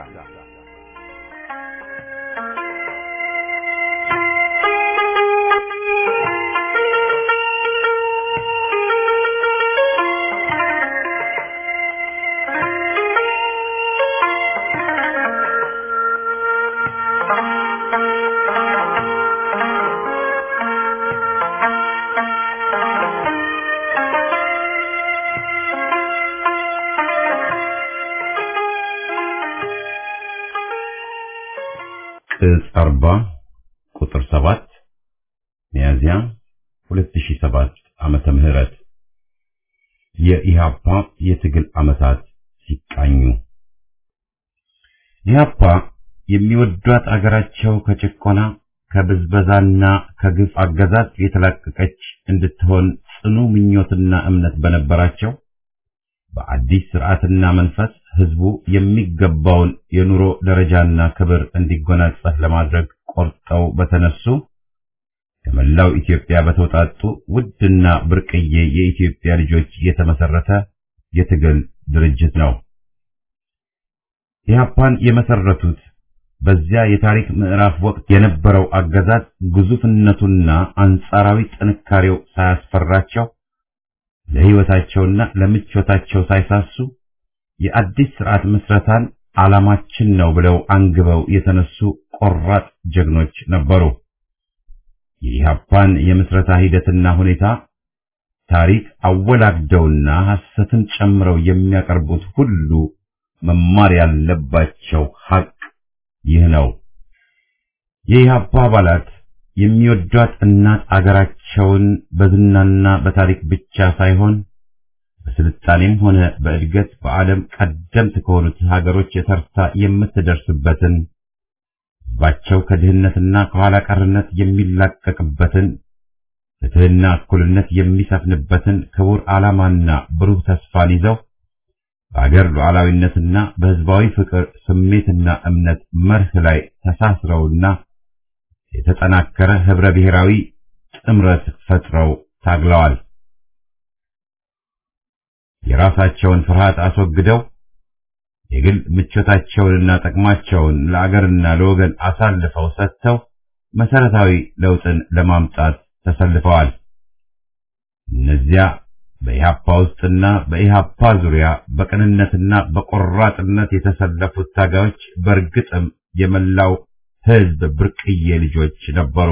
ቅጽ 40 ቁጥር 7 ሚያዝያ 2007 ዓመተ ምህረት የኢሃፓ የትግል ዓመታት ሲቃኙ ኢሃፓ የሚወዷት አገራቸው ከጭቆና ከብዝበዛና ከግፍ አገዛዝ የተላቀቀች እንድትሆን ጽኑ ምኞትና እምነት በነበራቸው በአዲስ ስርዓትና መንፈስ ህዝቡ የሚገባውን የኑሮ ደረጃና ክብር እንዲጎናጸፍ ለማድረግ ቆርጠው በተነሱ ከመላው ኢትዮጵያ በተውጣጡ ውድና ብርቅዬ የኢትዮጵያ ልጆች የተመሰረተ የትግል ድርጅት ነው። ኢህአፓን የመሰረቱት በዚያ የታሪክ ምዕራፍ ወቅት የነበረው አገዛዝ ግዙፍነቱና አንጻራዊ ጥንካሬው ሳያስፈራቸው ለህይወታቸውና ለምቾታቸው ሳይሳሱ የአዲስ ስርዓት ምስረታን ዓላማችን ነው ብለው አንግበው የተነሱ ቆራጥ ጀግኖች ነበሩ። የኢህአፓን የምስረታ ሂደትና ሁኔታ ታሪክ አወላግደውና ሐሰትን ጨምረው የሚያቀርቡት ሁሉ መማር ያለባቸው ሐቅ ይህ ነው። የኢህአፓ አባላት የሚወዷት እናት አገራቸውን በዝናና በታሪክ ብቻ ሳይሆን በስልጣኔም ሆነ በእድገት በዓለም ቀደምት ከሆኑት ሀገሮች የተርታ የምትደርስበትን ሕዝባቸው ከድህነትና ከኋላ ቀርነት የሚላቀቅበትን ፍትህና እኩልነት የሚሰፍንበትን ክቡር ዓላማና ብሩህ ተስፋን ይዘው በአገር ሉዓላዊነትና በሕዝባዊ ፍቅር ስሜትና እምነት መርህ ላይ ተሳስረውና የተጠናከረ ህብረ ብሔራዊ ጥምረት ፈጥረው ታግለዋል። የራሳቸውን ፍርሃት አስወግደው የግል ምቾታቸውንና ጥቅማቸውን ለአገርና ለወገን አሳልፈው ሰጥተው መሰረታዊ ለውጥን ለማምጣት ተሰልፈዋል። እነዚያ በኢሃፓ ውስጥና በኢሃፓ ዙሪያ በቅንነትና በቆራጥነት የተሰለፉት ታጋዮች በእርግጥም የመላው ህዝብ ብርቅዬ ልጆች ነበሩ።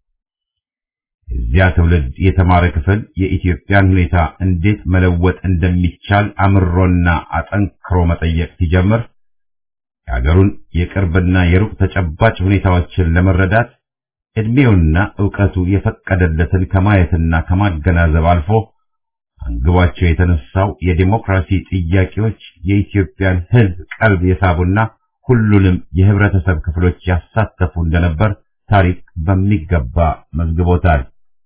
እዚያ ትውልድ የተማረ ክፍል የኢትዮጵያን ሁኔታ እንዴት መለወጥ እንደሚቻል አምሮና አጠንክሮ መጠየቅ ሲጀምር የአገሩን የቅርብና የሩቅ ተጨባጭ ሁኔታዎችን ለመረዳት ዕድሜውና ዕውቀቱ የፈቀደለትን ከማየትና ከማገናዘብ አልፎ አንግቧቸው የተነሳው የዲሞክራሲ ጥያቄዎች የኢትዮጵያን ህዝብ ቀልብ የሳቡና ሁሉንም የህብረተሰብ ክፍሎች ያሳተፉ እንደነበር ታሪክ በሚገባ መዝግቦታል።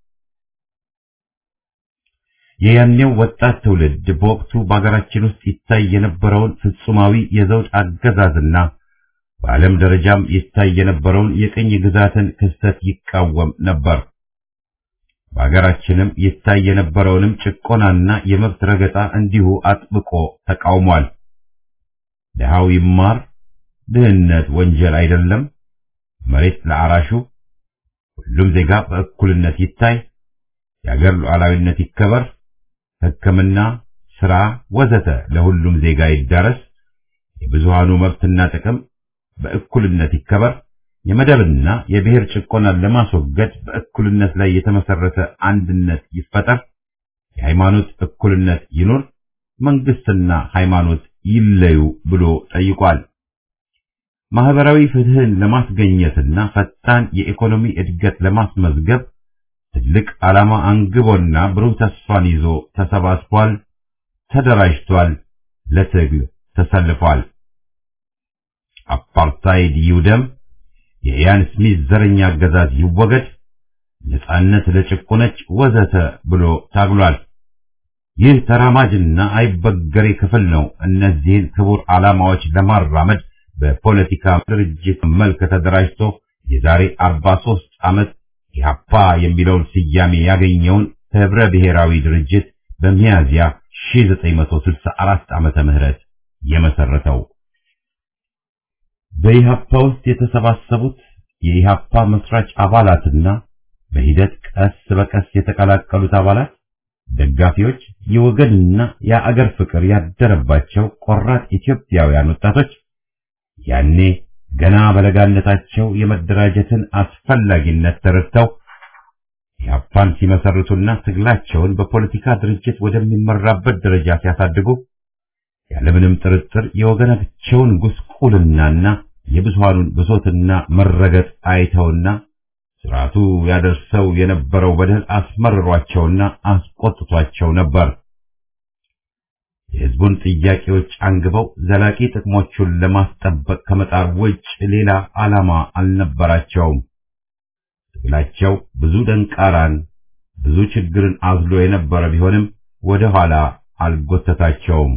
የያኔው ወጣት ትውልድ በወቅቱ በአገራችን ውስጥ ይታይ የነበረውን ፍጹማዊ የዘውድ አገዛዝና በዓለም ደረጃም ይታይ የነበረውን የቅኝ ግዛትን ክስተት ይቃወም ነበር። በአገራችንም ይታይ የነበረውንም ጭቆናና የመብት ረገጣ እንዲሁ አጥብቆ ተቃውሟል። ድሃው ይማር፣ ድህነት ወንጀል አይደለም፣ መሬት ለአራሹ፣ ሁሉም ዜጋ በእኩልነት ይታይ፣ የአገር ሉዓላዊነት ይከበር፣ ሕክምና፣ ስራ ወዘተ ለሁሉም ዜጋ ይዳረስ፣ የብዙሃኑ መብትና ጥቅም በእኩልነት ይከበር፣ የመደብና የብሔር ጭቆናን ለማስወገድ በእኩልነት ላይ የተመሰረተ አንድነት ይፈጠር፣ የሃይማኖት እኩልነት ይኑር፣ መንግስትና ሃይማኖት ይለዩ ብሎ ጠይቋል። ማህበራዊ ፍትህን ለማስገኘትና ፈጣን የኢኮኖሚ እድገት ለማስመዝገብ ትልቅ ዓላማ አንግቦና ብሩህ ተስፋን ይዞ ተሰባስቧል፣ ተደራጅቷል፣ ለትግል ተሰልፏል። አፓርታይድ ይውደም፣ የኢያን ስሚዝ ዘረኛ አገዛዝ ይወገድ፣ ነጻነት ለጭቁነች ወዘተ ብሎ ታግሏል። ይህ ተራማጅና አይበገሬ ክፍል ነው እነዚህን ክቡር ዓላማዎች ለማራመድ በፖለቲካ ድርጅት መልክ ተደራጅቶ የዛሬ 43 ዓመት ኢህአፓ የሚለውን ስያሜ ያገኘውን ህብረ ብሔራዊ ድርጅት በሚያዝያ 1964 ዓመተ ምህረት የመሰረተው። በኢህአፓ ውስጥ የተሰባሰቡት የኢህአፓ መስራች አባላትና በሂደት ቀስ በቀስ የተቀላቀሉት አባላት ደጋፊዎች፣ የወገንና የአገር ፍቅር ያደረባቸው ቆራጥ ኢትዮጵያውያን ወጣቶች ያኔ ገና በለጋነታቸው የመደራጀትን አስፈላጊነት ተረድተው ኢህአፓን ሲመሰርቱና ትግላቸውን በፖለቲካ ድርጅት ወደሚመራበት ደረጃ ሲያሳድጉ ያለምንም ጥርጥር የወገናቸውን ጉስቁልናና የብዙሃኑን ብሶትና መረገጥ አይተውና ስርዓቱ ያደርሰው የነበረው በደል አስመርሯቸውና አስቆጥቷቸው ነበር። የህዝቡን ጥያቄዎች አንግበው ዘላቂ ጥቅሞቹን ለማስጠበቅ ከመጣር ውጭ ሌላ ዓላማ አልነበራቸውም። ትግላቸው ብዙ ደንቃራን፣ ብዙ ችግርን አዝሎ የነበረ ቢሆንም ወደ ኋላ አልጎተታቸውም።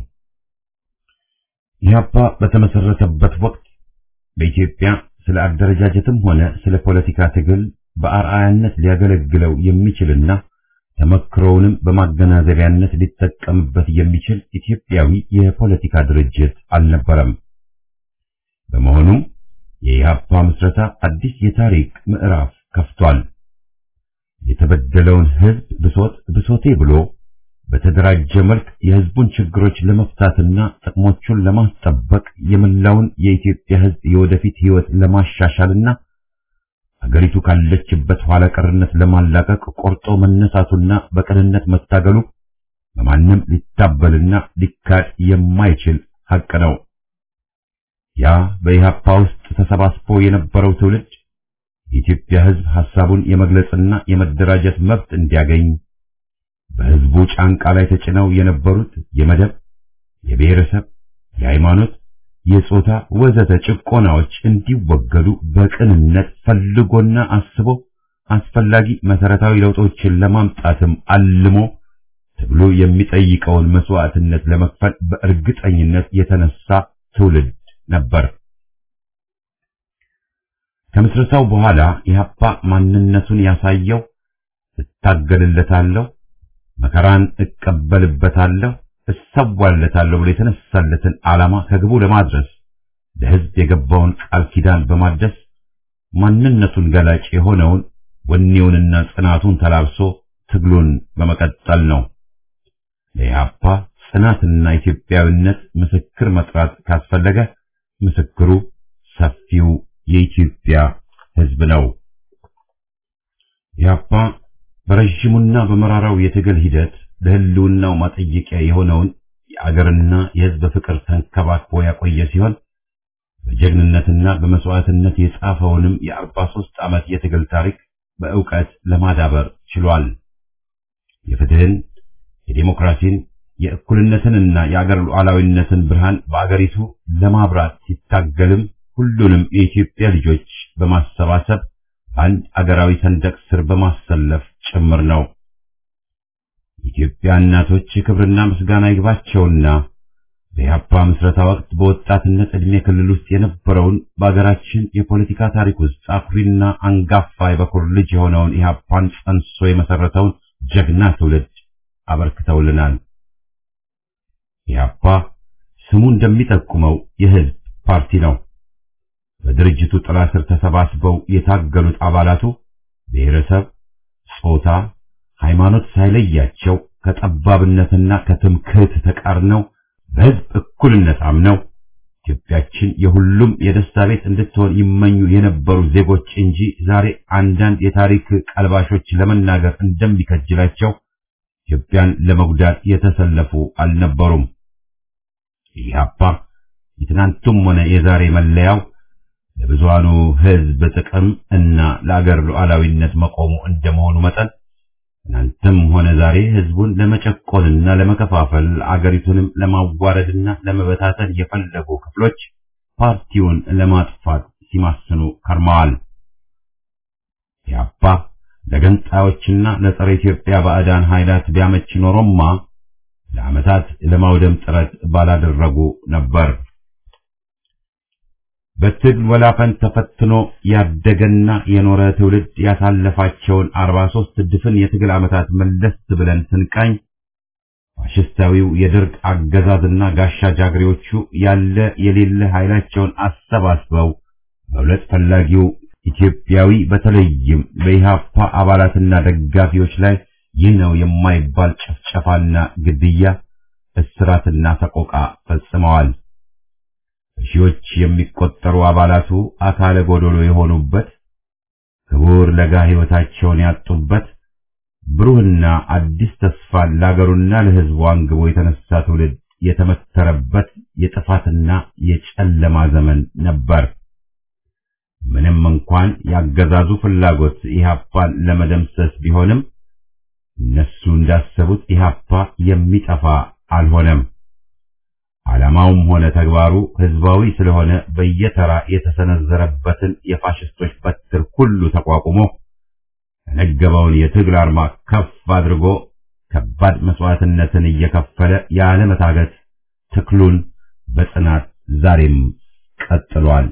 ኢህአፓ በተመሰረተበት ወቅት በኢትዮጵያ ስለ አደረጃጀትም ሆነ ስለ ፖለቲካ ትግል በአርአያነት ሊያገለግለው የሚችልና ተመክሮውንም በማገናዘቢያነት ሊጠቀምበት የሚችል ኢትዮጵያዊ የፖለቲካ ድርጅት አልነበረም። በመሆኑም የኢህአፓ ምስረታ አዲስ የታሪክ ምዕራፍ ከፍቷል። የተበደለውን ህዝብ ብሶት ብሶቴ ብሎ በተደራጀ መልክ የህዝቡን ችግሮች ለመፍታትና ጥቅሞቹን ለማስጠበቅ የመላውን የኢትዮጵያ ህዝብ የወደፊት ህይወት ለማሻሻልና አገሪቱ ካለችበት ኋላ ቀርነት ለማላቀቅ ቆርጦ መነሳቱና በቅንነት መታገሉ በማንም ሊታበልና ሊካድ የማይችል ሐቅ ነው። ያ በኢህአፓ ውስጥ ተሰባስቦ የነበረው ትውልድ የኢትዮጵያ ህዝብ ሐሳቡን የመግለጽና የመደራጀት መብት እንዲያገኝ በህዝቡ ጫንቃ ላይ ተጭነው የነበሩት የመደብ፣ የብሔረሰብ፣ የሃይማኖት፣ የጾታ ወዘተ ጭቆናዎች እንዲወገዱ በቅንነት ፈልጎና አስቦ አስፈላጊ መሰረታዊ ለውጦችን ለማምጣትም አልሞ ትግሉ የሚጠይቀውን መስዋዕትነት ለመክፈል በእርግጠኝነት የተነሳ ትውልድ ነበር። ከምስረታው በኋላ ኢህአፓ ማንነቱን ያሳየው እታገልለታለሁ፣ መከራን እቀበልበታለሁ፣ እሰዋለታለሁ ብሎ የተነሳለትን ዓላማ ከግቡ ለማድረስ ለህዝብ የገባውን ቃል ኪዳን በማደስ ማንነቱን ገላጭ የሆነውን ወኔውንና ጽናቱን ተላብሶ ትግሉን በመቀጠል ነው። ለኢህአፓ ጽናትና ኢትዮጵያዊነት ምስክር መጥራት ካስፈለገ ምስክሩ ሰፊው የኢትዮጵያ ህዝብ ነው። ኢህአፓ በረዥሙና በመራራው የትግል ሂደት ለህልውናው ማጠየቂያ የሆነውን የአገርና የህዝብ ፍቅር ተንከባክቦ ያቆየ ሲሆን በጀግንነትና በመስዋዕትነት የጻፈውንም የአርባ ሦስት ዓመት የትግል ታሪክ በእውቀት ለማዳበር ችሏል። የፍትህን፣ የዴሞክራሲን፣ የእኩልነትንና የአገር ሉዓላዊነትን ብርሃን በአገሪቱ ለማብራት ሲታገልም ሁሉንም የኢትዮጵያ ልጆች በማሰባሰብ አንድ አገራዊ ሰንደቅ ስር በማሰለፍ ጭምር ነው። የኢትዮጵያ እናቶች ክብርና ምስጋና ይግባቸውና በኢህአፓ ምስረታ ወቅት በወጣትነት ዕድሜ ክልል ውስጥ የነበረውን በአገራችን የፖለቲካ ታሪክ ውስጥ አኩሪና አንጋፋ የበኩር ልጅ የሆነውን ኢህአፓን ጸንሶ የመሰረተውን ጀግና ትውልድ አበርክተውልናል። ኢህአፓ ስሙ እንደሚጠቁመው የህዝብ ፓርቲ ነው። በድርጅቱ ጥላ ስር ተሰባስበው የታገሉት አባላቱ ብሔረሰብ፣ ጾታ፣ ሃይማኖት ሳይለያቸው ከጠባብነትና ከትምክህት ተቃርነው በህዝብ እኩልነት አምነው ኢትዮጵያችን የሁሉም የደስታ ቤት እንድትሆን ይመኙ የነበሩ ዜጎች እንጂ ዛሬ አንዳንድ የታሪክ ቀልባሾች ለመናገር እንደሚከጅላቸው ኢትዮጵያን ለመጉዳት የተሰለፉ አልነበሩም። ኢህአፓ የትናንቱም ሆነ የዛሬ መለያው ለብዙሃኑ ህዝብ ጥቅም እና ለአገር ሉዓላዊነት መቆሙ እንደመሆኑ መጠን ትናንትም ሆነ ዛሬ ህዝቡን ለመጨቆንና ለመከፋፈል አገሪቱንም ለማዋረድና ለመበታተን የፈለጉ ክፍሎች ፓርቲውን ለማጥፋት ሲማስኑ ከርመዋል። ኢህአፓ ለገንጣዮችና ለጸረ ኢትዮጵያ ባዕዳን ኃይላት ቢያመች ኖሮማ ለዓመታት ለማውደም ጥረት ባላደረጉ ነበር። በትግል ወላፈን ተፈትኖ ያደገና የኖረ ትውልድ ያሳለፋቸውን 43 ድፍን የትግል ዓመታት መለስ ብለን ስንቃኝ ፋሽስታዊው የደርግ አገዛዝና ጋሻ ጃግሬዎቹ ያለ የሌለ ኃይላቸውን አሰባስበው መብለጥ ፈላጊው ኢትዮጵያዊ በተለይም በኢህአፓ አባላትና ደጋፊዎች ላይ ይህ ነው የማይባል ጭፍጨፋና ግድያ፣ እስራትና ሰቆቃ ፈጽመዋል። ሺዎች የሚቆጠሩ አባላቱ አካለ ጎዶሎ የሆኑበት ክቡር ለጋ ሕይወታቸውን ያጡበት ብሩህና አዲስ ተስፋን ለአገሩና ለሕዝቡ አንግቦ የተነሳ ትውልድ የተመተረበት የጥፋትና የጨለማ ዘመን ነበር። ምንም እንኳን ያገዛዙ ፍላጎት ኢህአፓን ለመደምሰስ ቢሆንም እነሱ እንዳሰቡት ኢህአፓ የሚጠፋ አልሆነም። ዓላማውም ሆነ ተግባሩ ህዝባዊ ስለሆነ በየተራ የተሰነዘረበትን የፋሽስቶች በትር ሁሉ ተቋቁሞ የነገበውን የትግል አርማ ከፍ አድርጎ ከባድ መስዋዕትነትን እየከፈለ ያለመታገት ትክሉን በጽናት ዛሬም ቀጥሏል።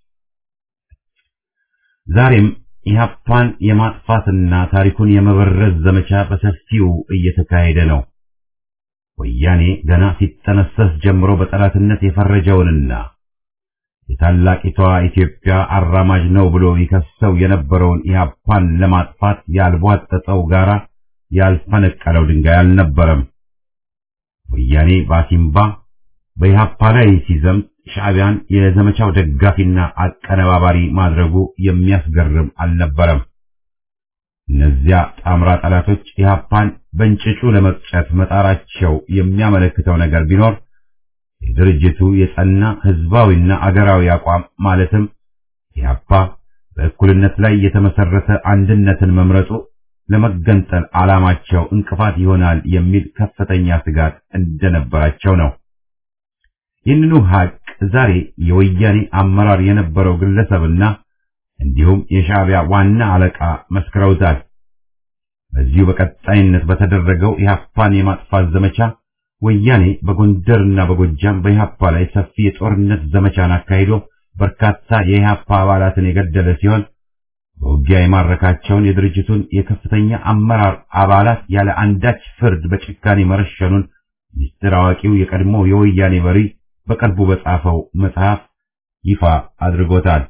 ዛሬም ኢህአፓን የማጥፋትና ታሪኩን የመበረዝ ዘመቻ በሰፊው እየተካሄደ ነው። ወያኔ ገና ሲጠነሰስ ጀምሮ በጠላትነት የፈረጀውንና የታላቂቷ ኢትዮጵያ አራማጅ ነው ብሎ ይከሰው የነበረውን ኢህአፓን ለማጥፋት ያልቧጠጠው ጋራ ያልፈነቀለው ድንጋይ አልነበረም። ወያኔ ባሲምባ በኢህአፓ ላይ ሲዘምት ሻዕቢያን የዘመቻው ደጋፊና አቀነባባሪ ማድረጉ የሚያስገርም አልነበረም። እነዚያ ጣምራ ጠላቶች ኢህአፓን በእንጭጩ ለመቅጨት መጣራቸው የሚያመለክተው ነገር ቢኖር የድርጅቱ የጸና ህዝባዊና አገራዊ አቋም ማለትም ኢህአፓ በእኩልነት ላይ የተመሰረተ አንድነትን መምረጡ ለመገንጠል ዓላማቸው እንቅፋት ይሆናል የሚል ከፍተኛ ስጋት እንደነበራቸው ነው። ይህንኑ ሀቅ ዛሬ የወያኔ አመራር የነበረው ግለሰብና እንዲሁም የሻዕቢያ ዋና አለቃ መስክረውታል። በዚሁ በቀጣይነት በተደረገው ኢህአፓን የማጥፋት ዘመቻ ወያኔ በጎንደርና በጎጃም በኢህአፓ ላይ ሰፊ የጦርነት ዘመቻን አካሂዶ በርካታ የኢህአፓ አባላትን የገደለ ሲሆን በውጊያ የማረካቸውን የድርጅቱን የከፍተኛ አመራር አባላት ያለ አንዳች ፍርድ በጭካኔ መረሸኑን ሚስጥር አዋቂው የቀድሞ የወያኔ መሪ በቅርቡ በጻፈው መጽሐፍ ይፋ አድርጎታል።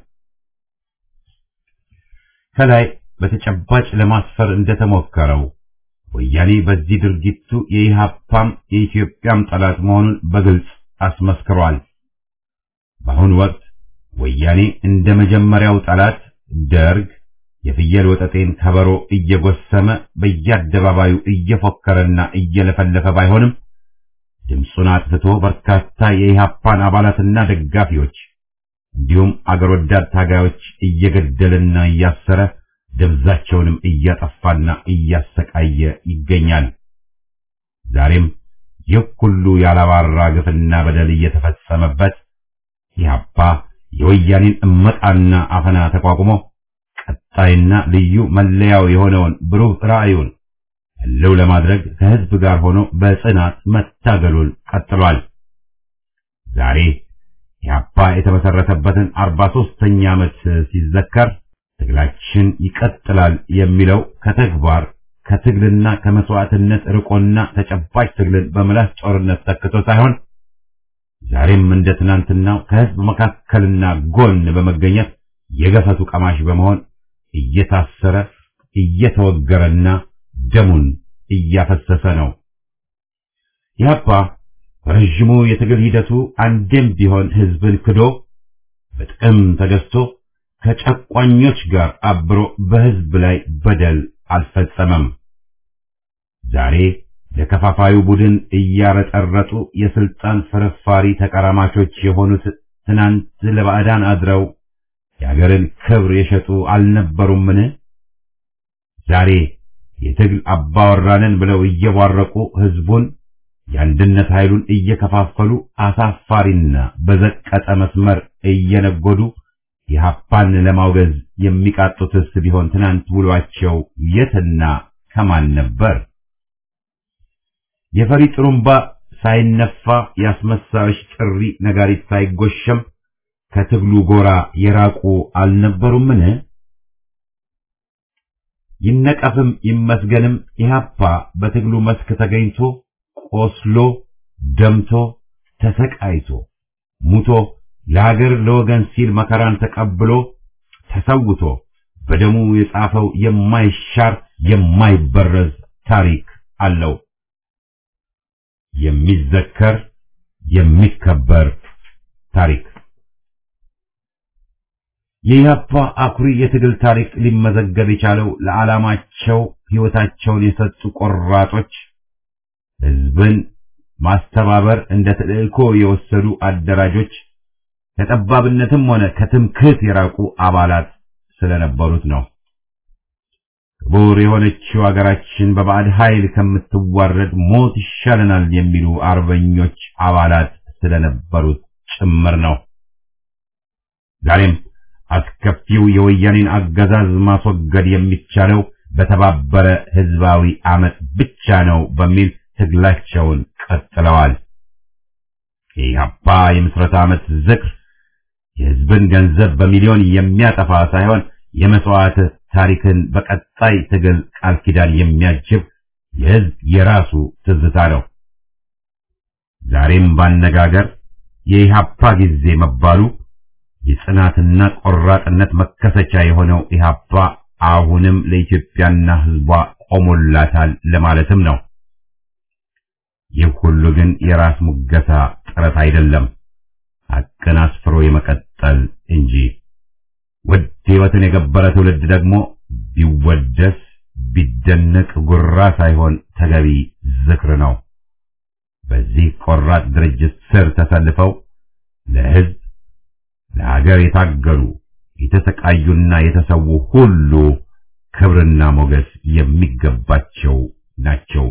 ከላይ በተጨባጭ ለማስፈር እንደተሞከረው ወያኔ በዚህ ድርጊቱ የኢህአፓም የኢትዮጵያም ጠላት መሆኑን በግልጽ አስመስክሯል። በአሁኑ ወቅት ወያኔ እንደ መጀመሪያው ጠላት ደርግ የፍየል ወጠጤን ከበሮ እየጎሰመ በየአደባባዩ እየፎከረና እየለፈለፈ ባይሆንም ድምፁን አጥፍቶ በርካታ የኢህአፓን አባላትና ደጋፊዎች እንዲሁም አገር ወዳድ ታጋዮች እየገደለና እያሰረ ደብዛቸውንም እያጠፋና እያሰቃየ ይገኛል። ዛሬም ይህ ሁሉ ያላባራ ግፍና በደል እየተፈጸመበት ኢህአፓ የወያኔን እመጣና አፈና ተቋቁሞ ቀጣይና ልዩ መለያው የሆነውን ብሩህ ራዕዩን ህልው ለማድረግ ከህዝብ ጋር ሆኖ በጽናት መታገሉን ቀጥሏል። ዛሬ ኢህአፓ የተመሰረተበትን አርባ ሦስተኛ ዓመት ሲዘከር ትግላችን ይቀጥላል የሚለው ከተግባር ከትግልና ከመስዋዕትነት ርቆና ተጨባጭ ትግልን በምላስ ጦርነት ተክቶ ሳይሆን ዛሬም እንደ ትናንትናው ከህዝብ መካከልና ጎን በመገኘት የገፈቱ ቀማሽ በመሆን እየታሰረ እየተወገረና ደሙን እያፈሰሰ ነው። ኢህአፓ በረዥሙ የትግል ሂደቱ አንዴም ቢሆን ህዝብን ክዶ በጥቅም ተገዝቶ ከጨቋኞች ጋር አብሮ በህዝብ ላይ በደል አልፈጸመም። ዛሬ ለከፋፋዩ ቡድን እያረጠረጡ የስልጣን ፍርፋሪ ተቀራማቾች የሆኑት ትናንት ለባዕዳን አድረው የአገርን ክብር የሸጡ አልነበሩምን? ዛሬ የትግል አባወራንን ብለው እየቧረቁ ህዝቡን የአንድነት ኃይሉን እየከፋፈሉ አሳፋሪና በዘቀጠ መስመር እየነጎዱ ኢህአፓን ለማውገዝ የሚቃጡትስ ቢሆን ትናንት ውሏቸው የትና ከማን ነበር? የፈሪ ጥሩምባ ሳይነፋ ያስመሳዮች ጥሪ ነጋሪት ሳይጎሸም ከትግሉ ጎራ የራቁ አልነበሩምን? ይነቀፍም ይመስገንም ኢህአፓ በትግሉ መስክ ተገኝቶ ቆስሎ ደምቶ ተሰቃይቶ ሙቶ ለሀገር ለወገን ሲል መከራን ተቀብሎ ተሰውቶ በደሙ የጻፈው የማይሻር የማይበረዝ ታሪክ አለው። የሚዘከር የሚከበር ታሪክ የኢህአፓ አኩሪ የትግል ታሪክ ሊመዘገብ የቻለው ለዓላማቸው ሕይወታቸውን የሰጡ ቆራጦች፣ ህዝብን ማስተባበር እንደ ተልእኮ የወሰዱ አደራጆች፣ ከጠባብነትም ሆነ ከትምክህት የራቁ አባላት ስለነበሩት ነው። ክቡር የሆነችው አገራችን በባዕድ ኃይል ከምትዋረድ ሞት ይሻለናል የሚሉ አርበኞች አባላት ስለነበሩት ጭምር ነው። ዛሬም አስከፊው የወያኔን አገዛዝ ማስወገድ የሚቻለው በተባበረ ህዝባዊ አመፅ ብቻ ነው በሚል ትግላቸውን ቀጥለዋል። የኢህአፓ የምስረታ ዓመት ዝክር የህዝብን ገንዘብ በሚሊዮን የሚያጠፋ ሳይሆን የመስዋዕት ታሪክን በቀጣይ ትግል ቃል ኪዳን የሚያጅብ የህዝብ የራሱ ትዝታ ነው። ዛሬም ባነጋገር የኢህአፓ ጊዜ መባሉ የጽናትና ቆራጥነት መከሰቻ የሆነው ኢህአፓ አሁንም ለኢትዮጵያና ህዝቧ ቆሞላታል ለማለትም ነው። ይህ ሁሉ ግን የራስ ሙገሳ ጥረት አይደለም፣ ሐቅን አስፍሮ የመቀጠል እንጂ። ውድ ህይወትን የገበረ ትውልድ ደግሞ ቢወደስ ቢደነቅ ጉራ ሳይሆን ተገቢ ዝክር ነው። በዚህ ቆራጥ ድርጅት ስር ተሰልፈው ለህዝብ ለሀገር የታገሉ የተሰቃዩና የተሰዉ ሁሉ ክብርና ሞገስ የሚገባቸው ናቸው።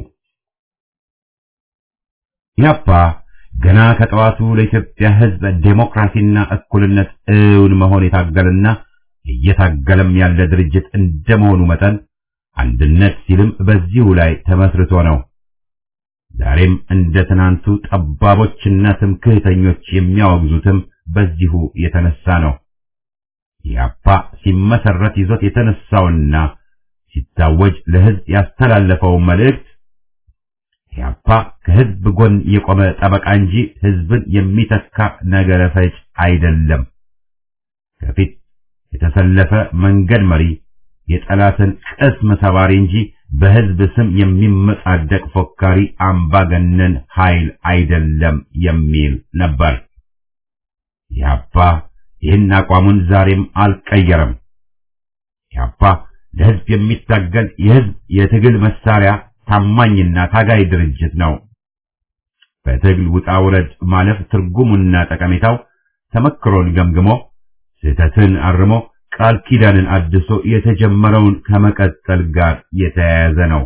ኢህአፓ ገና ከጠዋቱ ለኢትዮጵያ ህዝብ ዴሞክራሲና እኩልነት እውን መሆን የታገለና እየታገለም ያለ ድርጅት እንደመሆኑ መጠን አንድነት ሲልም በዚሁ ላይ ተመስርቶ ነው። ዛሬም እንደ ትናንቱ ጠባቦችና ትምክህተኞች የሚያወግዙትም በዚሁ የተነሳ ነው። ኢህአፓ ሲመሰረት ይዞት የተነሳውና ሲታወጅ ለህዝብ ያስተላለፈው መልእክት ኢህአፓ ከህዝብ ጎን የቆመ ጠበቃ እንጂ ህዝብን የሚተካ ነገረ ፈጅ አይደለም። ከፊት የተሰለፈ መንገድ መሪ፣ የጠላትን ቅስም ሰባሪ እንጂ በህዝብ ስም የሚመጻደቅ ፎካሪ አምባገነን ኃይል አይደለም የሚል ነበር። ኢህአፓ ይህን አቋሙን ዛሬም አልቀየረም። ኢህአፓ ለህዝብ የሚታገል የህዝብ የትግል መሳሪያ ታማኝና ታጋይ ድርጅት ነው። በትግል ውጣ ውረድ ማለፍ ትርጉሙና ጠቀሜታው ተመክሮን ገምግሞ ስህተትን አርሞ ቃል ኪዳንን አድሶ የተጀመረውን ከመቀጠል ጋር የተያያዘ ነው።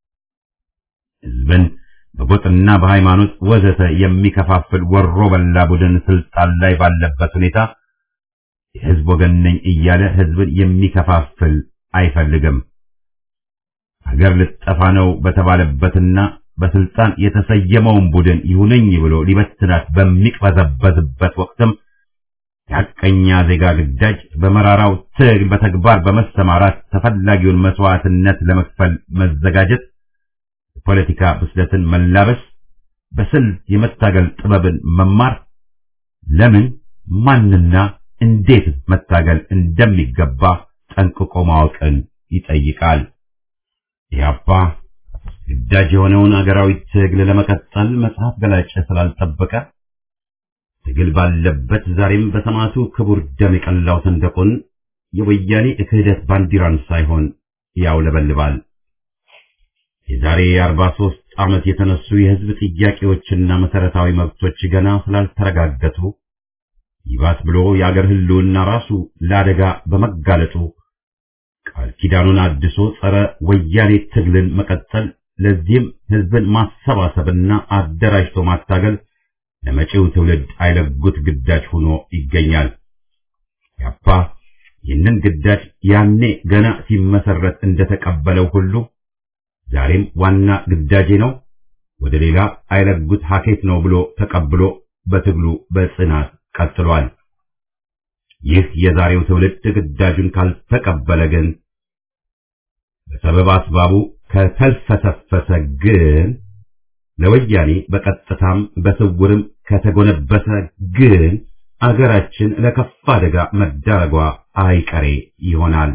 ህዝብን በጎጥና በሃይማኖት ወዘተ የሚከፋፍል ወሮ በላ ቡድን ስልጣን ላይ ባለበት ሁኔታ የህዝብ ወገን ነኝ እያለ ህዝብን የሚከፋፍል አይፈልግም። ሀገር ልጠፋ ነው በተባለበትና በስልጣን የተሰየመውን ቡድን ይሁነኝ ብሎ ሊበትናት በሚቅበዘበዝበት ወቅትም የሐቀኛ ዜጋ ግዳጅ በመራራው ትግል በተግባር በመሰማራት ተፈላጊውን መስዋዕትነት ለመክፈል መዘጋጀት፣ የፖለቲካ ብስለትን መላበስ፣ በስልት የመታገል ጥበብን መማር፣ ለምን ማንና እንዴት መታገል እንደሚገባ ጠንቅቆ ማወቅን ይጠይቃል። ኢህአፓ ግዳጅ የሆነውን አገራዊ ትግል ለመቀጠል መጽሐፍ ገላጭ ስላልጠበቀ ትግል ባለበት ዛሬም በሰማዕቱ ክቡር ደም የቀላው ሰንደቁን የወያኔ ክህደት ባንዲራን ሳይሆን ያውለበልባል። የዛሬ የአርባ ሦስት ዓመት የተነሱ የህዝብ ጥያቄዎችና መሰረታዊ መብቶች ገና ስላልተረጋገጡ ይባስ ብሎ የአገር ህልውና ራሱ ለአደጋ በመጋለጡ ቃል ኪዳኑን አድሶ ጸረ ወያኔ ትግልን መቀጠል፣ ለዚህም ህዝብን ማሰባሰብና አደራጅቶ ማታገል ለመጪው ትውልድ አይለጉት ግዳጅ ሆኖ ይገኛል። ያፓ ይህንን ግዳጅ ያኔ ገና ሲመሰረት እንደተቀበለው ሁሉ ዛሬም ዋና ግዳጄ ነው፣ ወደ ሌላ አይለጉት ሀኬት ነው ብሎ ተቀብሎ በትግሉ በጽናት ቀጥሏል። ይህ የዛሬው ትውልድ ግዳጁን ካልተቀበለ ግን በሰበብ አስባቡ ከተልፈሰፈሰ ግን ለወያኔ በቀጥታም በስውርም ከተጎነበሰ ግን አገራችን ለከፋ አደጋ መዳረጓ አይቀሬ ይሆናል።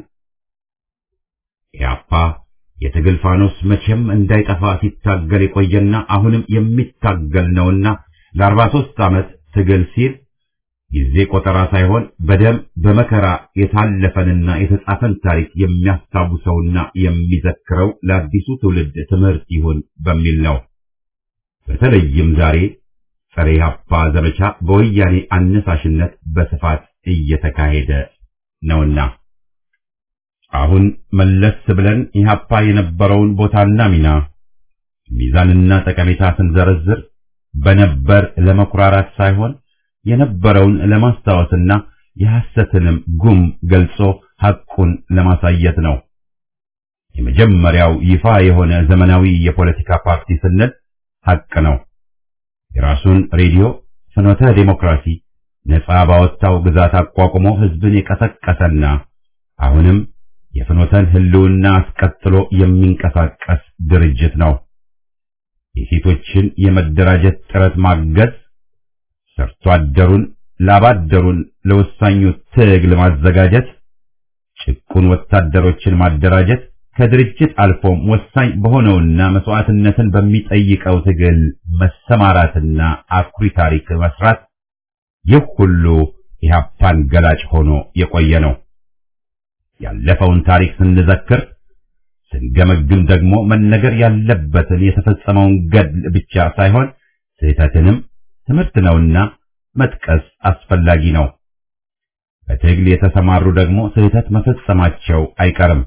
ኢያፓ የትግል ፋኖስ መቼም እንዳይጠፋ ሲታገል የቆየና አሁንም የሚታገል ነውና ለአርባ ሦስት ዓመት ትግል ሲል ጊዜ ቆጠራ ሳይሆን በደም በመከራ የታለፈንና የተጻፈን ታሪክ የሚያስታውሰውና የሚዘክረው ለአዲሱ ትውልድ ትምህርት ይሁን በሚል ነው። በተለይም ዛሬ ጸረ ኢህአፓ ዘመቻ በወያኔ አነሳሽነት በስፋት እየተካሄደ ነውና አሁን መለስ ብለን ኢህአፓ የነበረውን ቦታና ሚና ሚዛንና ጠቀሜታ ስንዘረዝር በነበር ለመኩራራት ሳይሆን የነበረውን ለማስታወስና የሐሰትንም ጉም ገልጾ ሐቁን ለማሳየት ነው። የመጀመሪያው ይፋ የሆነ ዘመናዊ የፖለቲካ ፓርቲ ስንል ሐቅ ነው። የራሱን ሬዲዮ ፍኖተ ዴሞክራሲ ነጻ ባወጣው ግዛት አቋቁሞ ህዝብን የቀሰቀሰና አሁንም የፍኖተን ህልውና አስቀጥሎ የሚንቀሳቀስ ድርጅት ነው። የሴቶችን የመደራጀት ጥረት ማገዝ፣ ሰርቶ አደሩን ላባደሩን ለወሳኙ ትግል ማዘጋጀት፣ ጭቁን ወታደሮችን ማደራጀት ከድርጅት አልፎም ወሳኝ በሆነውና መስዋዕትነትን በሚጠይቀው ትግል መሰማራትና አኩሪ ታሪክ መስራት ይህ ሁሉ ኢህአፓን ገላጭ ሆኖ የቆየ ነው። ያለፈውን ታሪክ ስንዘክር ስንገመግም ደግሞ መነገር ያለበትን የተፈጸመውን ገድል ብቻ ሳይሆን ስህተትንም ትምህርት ነውና መጥቀስ አስፈላጊ ነው። በትግል የተሰማሩ ደግሞ ስህተት መፈጸማቸው አይቀርም።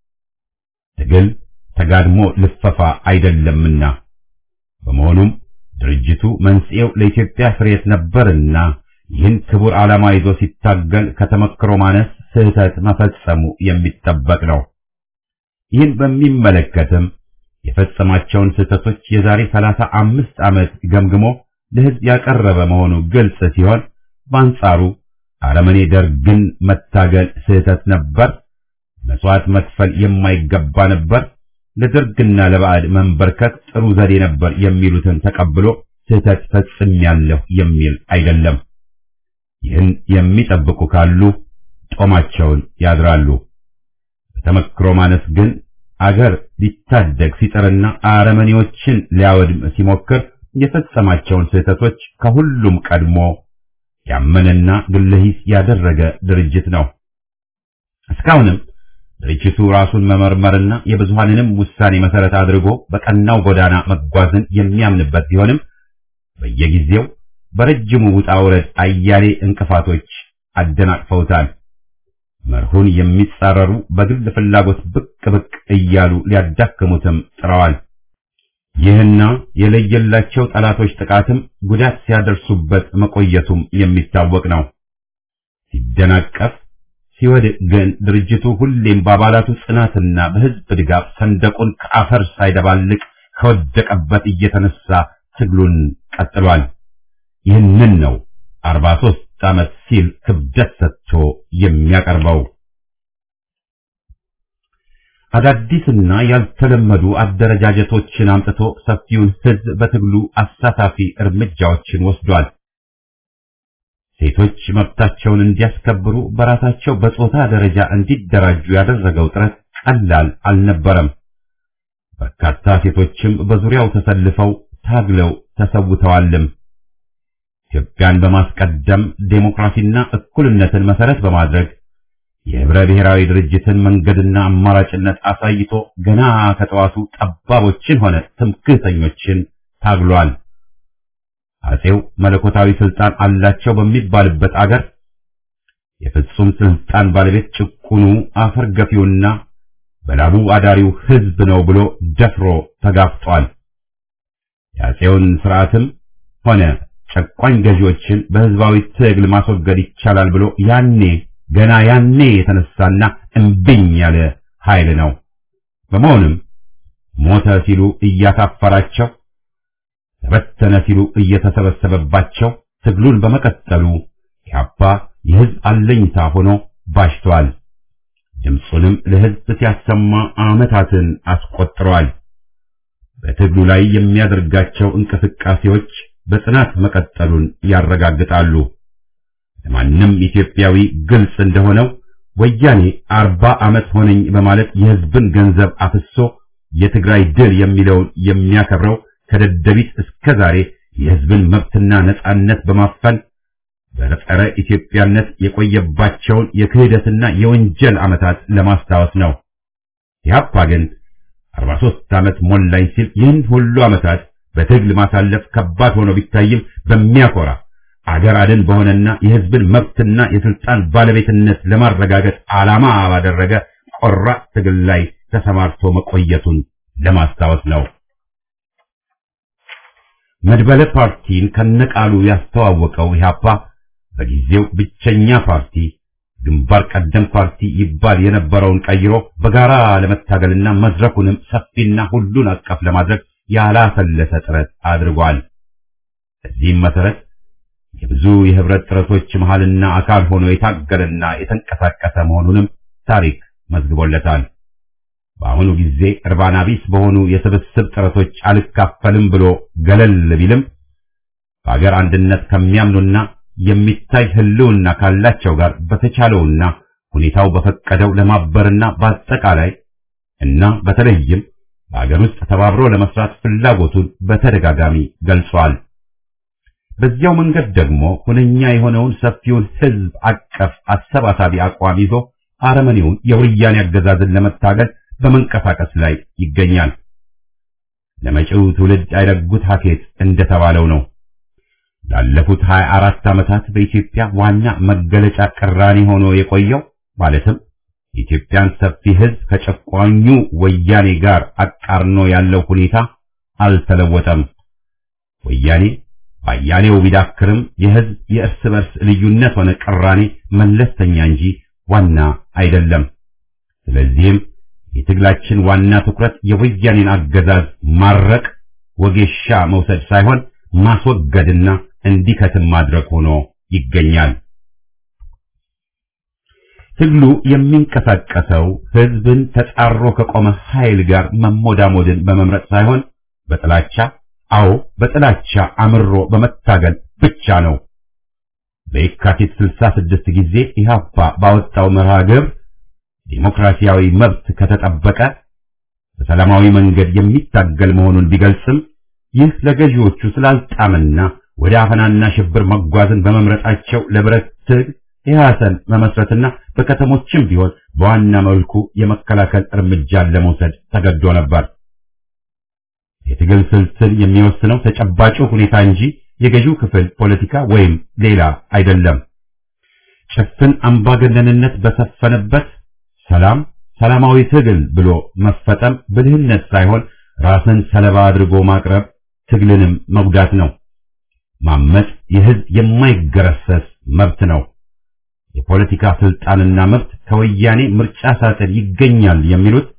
ትግል ተጋድሞ ልፈፋ አይደለምና በመሆኑም ድርጅቱ መንስኤው ለኢትዮጵያ ፍሬት ነበርና ይህን ክቡር ዓላማ ይዞ ሲታገል ከተመክሮ ማነስ ስህተት መፈጸሙ የሚጠበቅ ነው። ይህን በሚመለከትም የፈጸማቸውን ስህተቶች የዛሬ ሰላሳ አምስት ዓመት ገምግሞ ለሕዝብ ያቀረበ መሆኑ ግልጽ ሲሆን በአንጻሩ አረመኔ ደርግን መታገል ስህተት ነበር፣ መስዋዕት መክፈል የማይገባ ነበር፣ ለደርግና ለባዕድ መንበርከክ ጥሩ ዘዴ ነበር የሚሉትን ተቀብሎ ስህተት ፈጽሜያለሁ የሚል አይደለም። ይህን የሚጠብቁ ካሉ ጦማቸውን ያድራሉ። በተመክሮ ማነስ ግን አገር ሊታደግ ሲጥርና አረመኔዎችን ሊያወድም ሲሞክር የፈጸማቸውን ስህተቶች ከሁሉም ቀድሞ ያመነና ግለሂስ ያደረገ ድርጅት ነው። እስካሁንም ድርጅቱ ራሱን መመርመርና የብዙሃንንም ውሳኔ መሰረት አድርጎ በቀናው ጎዳና መጓዝን የሚያምንበት ቢሆንም በየጊዜው በረጅሙ ውጣ ውረድ አያሌ እንቅፋቶች አደናቅፈውታል። መርሁን የሚጻረሩ በግል ፍላጎት ብቅ ብቅ እያሉ ሊያዳክሙትም ጥረዋል። ይህና የለየላቸው ጠላቶች ጥቃትም ጉዳት ሲያደርሱበት መቆየቱም የሚታወቅ ነው። ሲደናቀፍ ሲወድቅ ግን ድርጅቱ ሁሌም በአባላቱ ጽናትና በሕዝብ ድጋፍ ሰንደቁን ከአፈር ሳይደባልቅ ከወደቀበት እየተነሳ ትግሉን ቀጥሏል። ይህንን ነው አርባ ሦስት ዓመት ሲል ክብደት ሰጥቶ የሚያቀርበው። አዳዲስና ያልተለመዱ አደረጃጀቶችን አምጥቶ ሰፊውን ሕዝብ በትግሉ አሳታፊ እርምጃዎችን ወስዷል። ሴቶች መብታቸውን እንዲያስከብሩ በራሳቸው በጾታ ደረጃ እንዲደራጁ ያደረገው ጥረት ቀላል አልነበረም። በርካታ ሴቶችም በዙሪያው ተሰልፈው ታግለው ተሰውተዋልም። ኢትዮጵያን በማስቀደም ዴሞክራሲና እኩልነትን መሰረት በማድረግ የህብረ ብሔራዊ ድርጅትን መንገድና አማራጭነት አሳይቶ ገና ከጠዋቱ ጠባቦችን ሆነ ትምክህተኞችን ታግሏል። አጼው መለኮታዊ ስልጣን አላቸው በሚባልበት አገር የፍጹም ስልጣን ባለቤት ጭቁኑ አፈር ገፊውና በላቡ አዳሪው ህዝብ ነው ብሎ ደፍሮ ተጋፍጧል። የአጼውን ስርዓትም ሆነ ጨቋኝ ገዢዎችን በህዝባዊ ትግል ማስወገድ ይቻላል ብሎ ያኔ ገና ያኔ የተነሳና እምብኝ ያለ ኃይል ነው። በመሆኑም ሞተ ሲሉ እያሳፈራቸው ተበተነ ሲሉ እየተሰበሰበባቸው ትግሉን በመቀጠሉ ኢህአፓ የህዝብ አለኝታ ሆኖ ባሽቷል። ድምፁንም ለህዝብ ሲያሰማ ዓመታትን አስቆጥሯል። በትግሉ ላይ የሚያደርጋቸው እንቅስቃሴዎች በጽናት መቀጠሉን ያረጋግጣሉ። ለማንም ኢትዮጵያዊ ግልጽ እንደሆነው ወያኔ አርባ ዓመት ሆነኝ በማለት የህዝብን ገንዘብ አፍሶ የትግራይ ድል የሚለውን የሚያከብረው ከደደቢት እስከ ዛሬ የህዝብን መብትና ነጻነት በማፈን በጸረ ኢትዮጵያነት የቆየባቸውን የክህደትና የወንጀል ዓመታት ለማስታወስ ነው። ኢህአፓ ግን 43 ዓመት ሞላኝ ሲል ይህን ሁሉ ዓመታት በትግል ማሳለፍ ከባድ ሆኖ ቢታይም በሚያኮራ አገር አድን በሆነና የህዝብን መብትና የስልጣን ባለቤትነት ለማረጋገጥ ዓላማ ባደረገ ቆራጥ ትግል ላይ ተሰማርቶ መቆየቱን ለማስታወስ ነው። መድበለ ፓርቲን ከነቃሉ ያስተዋወቀው ኢህአፓ በጊዜው ብቸኛ ፓርቲ ግንባር ቀደም ፓርቲ ይባል የነበረውን ቀይሮ በጋራ ለመታገልና መድረኩንም ሰፊና ሁሉን አቀፍ ለማድረግ ያላሰለሰ ጥረት አድርጓል። በዚህም መሰረት የብዙ የህብረት ጥረቶች መሃልና አካል ሆኖ የታገለና የተንቀሳቀሰ መሆኑንም ታሪክ መዝግቦለታል። በአሁኑ ጊዜ እርባና ቢስ በሆኑ የስብስብ ጥረቶች አልካፈልም ብሎ ገለል ቢልም በአገር አንድነት ከሚያምኑና የሚታይ ህልውና ካላቸው ጋር በተቻለውና ሁኔታው በፈቀደው ለማበርና በአጠቃላይ እና በተለይም በአገር ውስጥ ተባብሮ ለመስራት ፍላጎቱን በተደጋጋሚ ገልጿል። በዚያው መንገድ ደግሞ ሁነኛ የሆነውን ሰፊውን ህዝብ አቀፍ አሰባሳቢ አቋም ይዞ አረመኔውን የወያኔ አገዛዝን ለመታገል በመንቀሳቀስ ላይ ይገኛል። ለመጪው ትውልድ አይረጉት ሀኬት እንደተባለው ነው። ላለፉት 24 ዓመታት በኢትዮጵያ ዋና መገለጫ ቅራኔ ሆኖ የቆየው ማለትም የኢትዮጵያን ሰፊ ህዝብ ከጨቋኙ ወያኔ ጋር አቃርኖ ያለው ሁኔታ አልተለወጠም። ወያኔ ባያሌው ቢዳክርም የህዝብ የእርስ በርስ ልዩነት ሆነ ቅራኔ መለስተኛ እንጂ ዋና አይደለም። ስለዚህም የትግላችን ዋና ትኩረት የወያኔን አገዛዝ ማረቅ፣ ወጌሻ መውሰድ ሳይሆን ማስወገድና እንዲከትም ማድረግ ሆኖ ይገኛል። ትግሉ የሚንቀሳቀሰው ህዝብን ተጻሮ ከቆመ ኃይል ጋር መሞዳሞድን በመምረጥ ሳይሆን በጥላቻ አዎ በጥላቻ አምሮ በመታገል ብቻ ነው። በየካቲት 66 ጊዜ ኢህአፓ ባወጣው መርሃ ግብር ዲሞክራሲያዊ መብት ከተጠበቀ በሰላማዊ መንገድ የሚታገል መሆኑን ቢገልጽም ይህ ለገዢዎቹ ስላልጣምና ወደ አፈናና ሽብር መጓዝን በመምረጣቸው ለብረት ትግል ኢህአሰን መመስረትና በከተሞችም ቢሆን በዋና መልኩ የመከላከል እርምጃን ለመውሰድ ተገዶ ነበር። የትግል ስልትን የሚወስነው ተጨባጭ ሁኔታ እንጂ የገዢው ክፍል ፖለቲካ ወይም ሌላ አይደለም። ጭፍን አምባገነንነት በሰፈነበት ሰላም ሰላማዊ ትግል ብሎ መፈጠም ብልህነት ሳይሆን ራስን ሰለባ አድርጎ ማቅረብ ትግልንም መጉዳት ነው። ማመጽ የህዝብ የማይገረሰስ መብት ነው። የፖለቲካ ስልጣንና መብት ከወያኔ ምርጫ ሳጥን ይገኛል የሚሉት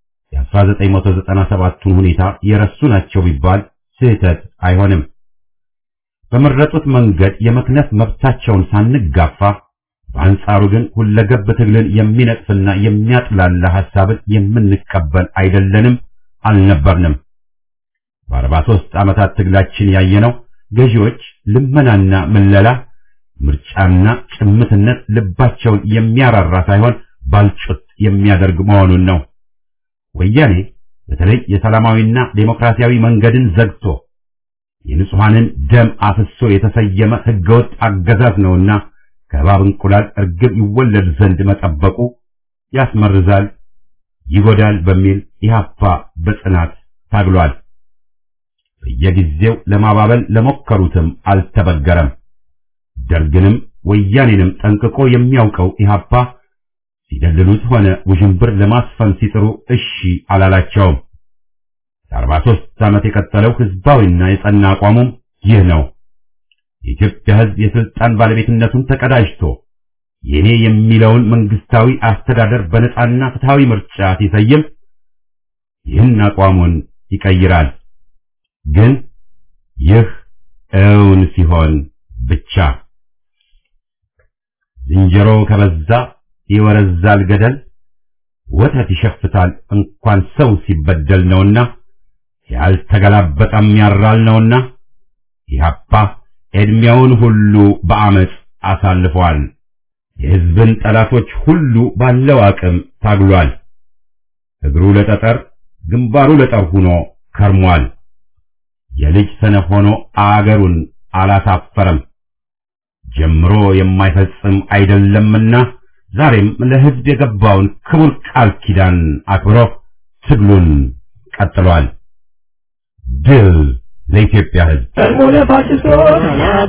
የ1997ቱን ሁኔታ የረሱ ናቸው ቢባል ስህተት አይሆንም። በመረጡት መንገድ የመክነፍ መብታቸውን ሳንጋፋ በአንጻሩ ግን ሁለገብ ትግልን የሚነቅፍና የሚያጥላላ ሐሳብን የምንቀበል አይደለንም፣ አልነበርንም። በአርባ ሦስት ዓመታት ትግላችን ያየነው ገዢዎች ልመናና ምለላ፣ ምርጫና ጭምትነት ልባቸውን የሚያራራ ሳይሆን ባልጩት የሚያደርግ መሆኑን ነው። ወያኔ በተለይ የሰላማዊና ዴሞክራሲያዊ መንገድን ዘግቶ የንጹሐንን ደም አፍሶ የተሰየመ ህገወጥ አገዛዝ ነውና ከእባብ እንቁላል እርግብ ይወለድ ዘንድ መጠበቁ ያስመርዛል፣ ይጎዳል በሚል ኢህአፓ በጽናት ታግሏል። በየጊዜው ለማባበል ለሞከሩትም አልተበገረም። ደርግንም ወያኔንም ጠንቅቆ የሚያውቀው ኢህአፓ ሲደልሉት ሆነ ውዥንብር ለማስፈን ሲጥሩ እሺ አላላቸውም። ለአርባ ሦስት ዓመት የቀጠለው ህዝባዊና የጸና አቋሙም ይህ ነው። የኢትዮጵያ ህዝብ የስልጣን ባለቤትነቱን ተቀዳጅቶ የኔ የሚለውን መንግስታዊ አስተዳደር በነጻና ፍትሃዊ ምርጫ ሲሰይም ይህን አቋሙን ይቀይራል። ግን ይህ እውን ሲሆን ብቻ ዝንጀሮ ከበዛ ይወረዛል ገደል፣ ወተት ይሸፍታል እንኳን ሰው ሲበደል ነውና ያልተገላበጠም ያራል ነውና ኢህአፓ ዕድሜውን ሁሉ በአመፅ አሳልፏል። የህዝብን ጠላቶች ሁሉ ባለው አቅም ታግሏል። እግሩ ለጠጠር ግንባሩ ለጠር ሆኖ ከርሟል። የልጅ ሰነፍ ሆኖ አገሩን አላሳፈረም። ጀምሮ የማይፈጽም አይደለምና ዛሬም ለህዝብ የገባውን ክቡር ቃል ኪዳን አክብሮ ትግሉን ቀጥሏል። ድል ለኢትዮጵያ ህዝብ! ቀድሞ ለፋሽስቶች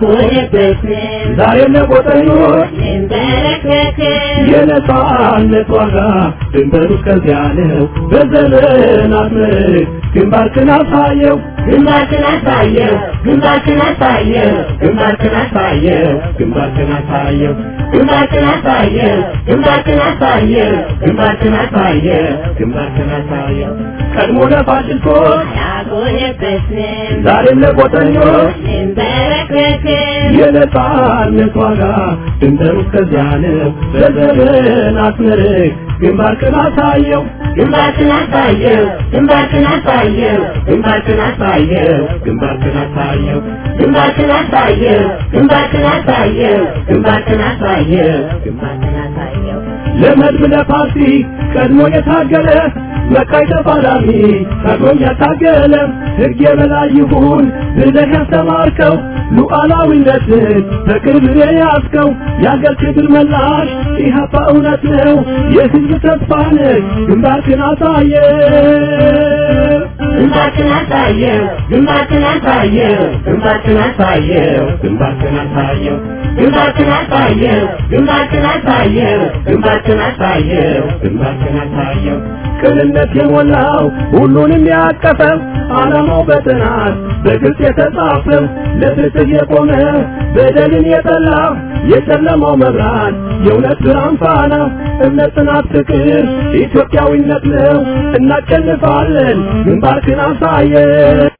ዛሬም ለቆጠኞች የነጻነት ዋጋ ድንበሩ እስከዚያ ነው። በዘመናት ምርክ ግንባርክን አሳየው ግንባርክን አሳየው ግንባርክን አሳየው ግንባርክን አሳየው ግንባርክን አሳየው ግንባርክን አሳየው ግንባርክን አሳየው ግንባርክን አሳየው ግንባርክን አሳየው ቀድሞ ለፋሽስቶች አልቆየበትም ዛሬም ለቆጠኞች እንበረከክም የነጻነት ዋጋ ድንበሩ እስከዚያ ነው። በዘመን አስመርቅ ግንባርክን አሳየው ግንባርክን አሳየው ግንባርክን አሳየው ግንባርክን አሳየው ግንባርክን አሳየው ግንባርክን አሳየው ግንባርክን አሳየው ግንባርክን አሳየው ግንባርክን አሳየው ለመድብ ለፓርቲ ቀድሞ የታገለ መቃይ ተፋላሚ ቀድሞም ያታገለ ሕግ የበላይ ይሁን ብለህ ያስተማርከው ሉዓላዊነትን በቅርብ የያዝከው የአገር ክብር መላሽ ኢህአፓ እውነት ነው የሕዝብ ተስፋ ነህ ግንባርክን አሳየ ግንባርክን አሳየው ግንባርክን አሳየው ግንባርክን አሳየው ግንባርክን አሳየው ግንባርክን አሳየው ግንባርክን አሳየው ግንባርክን አሳየው ግንባርክን አሳየው ቅንነት የሞላው ሁሉንም ያቀፈው ዓላማው በጥናት በግልጽ የተጻፈው ለፍትህ የቆመ በደልን የጠላ የጨለማው መብራት የእውነት ብርሃን ፋና እምነት፣ ጽናት፣ ፍቅር ኢትዮጵያዊነት ነው። እናሸንፋለን። ግንባርክን አሳየ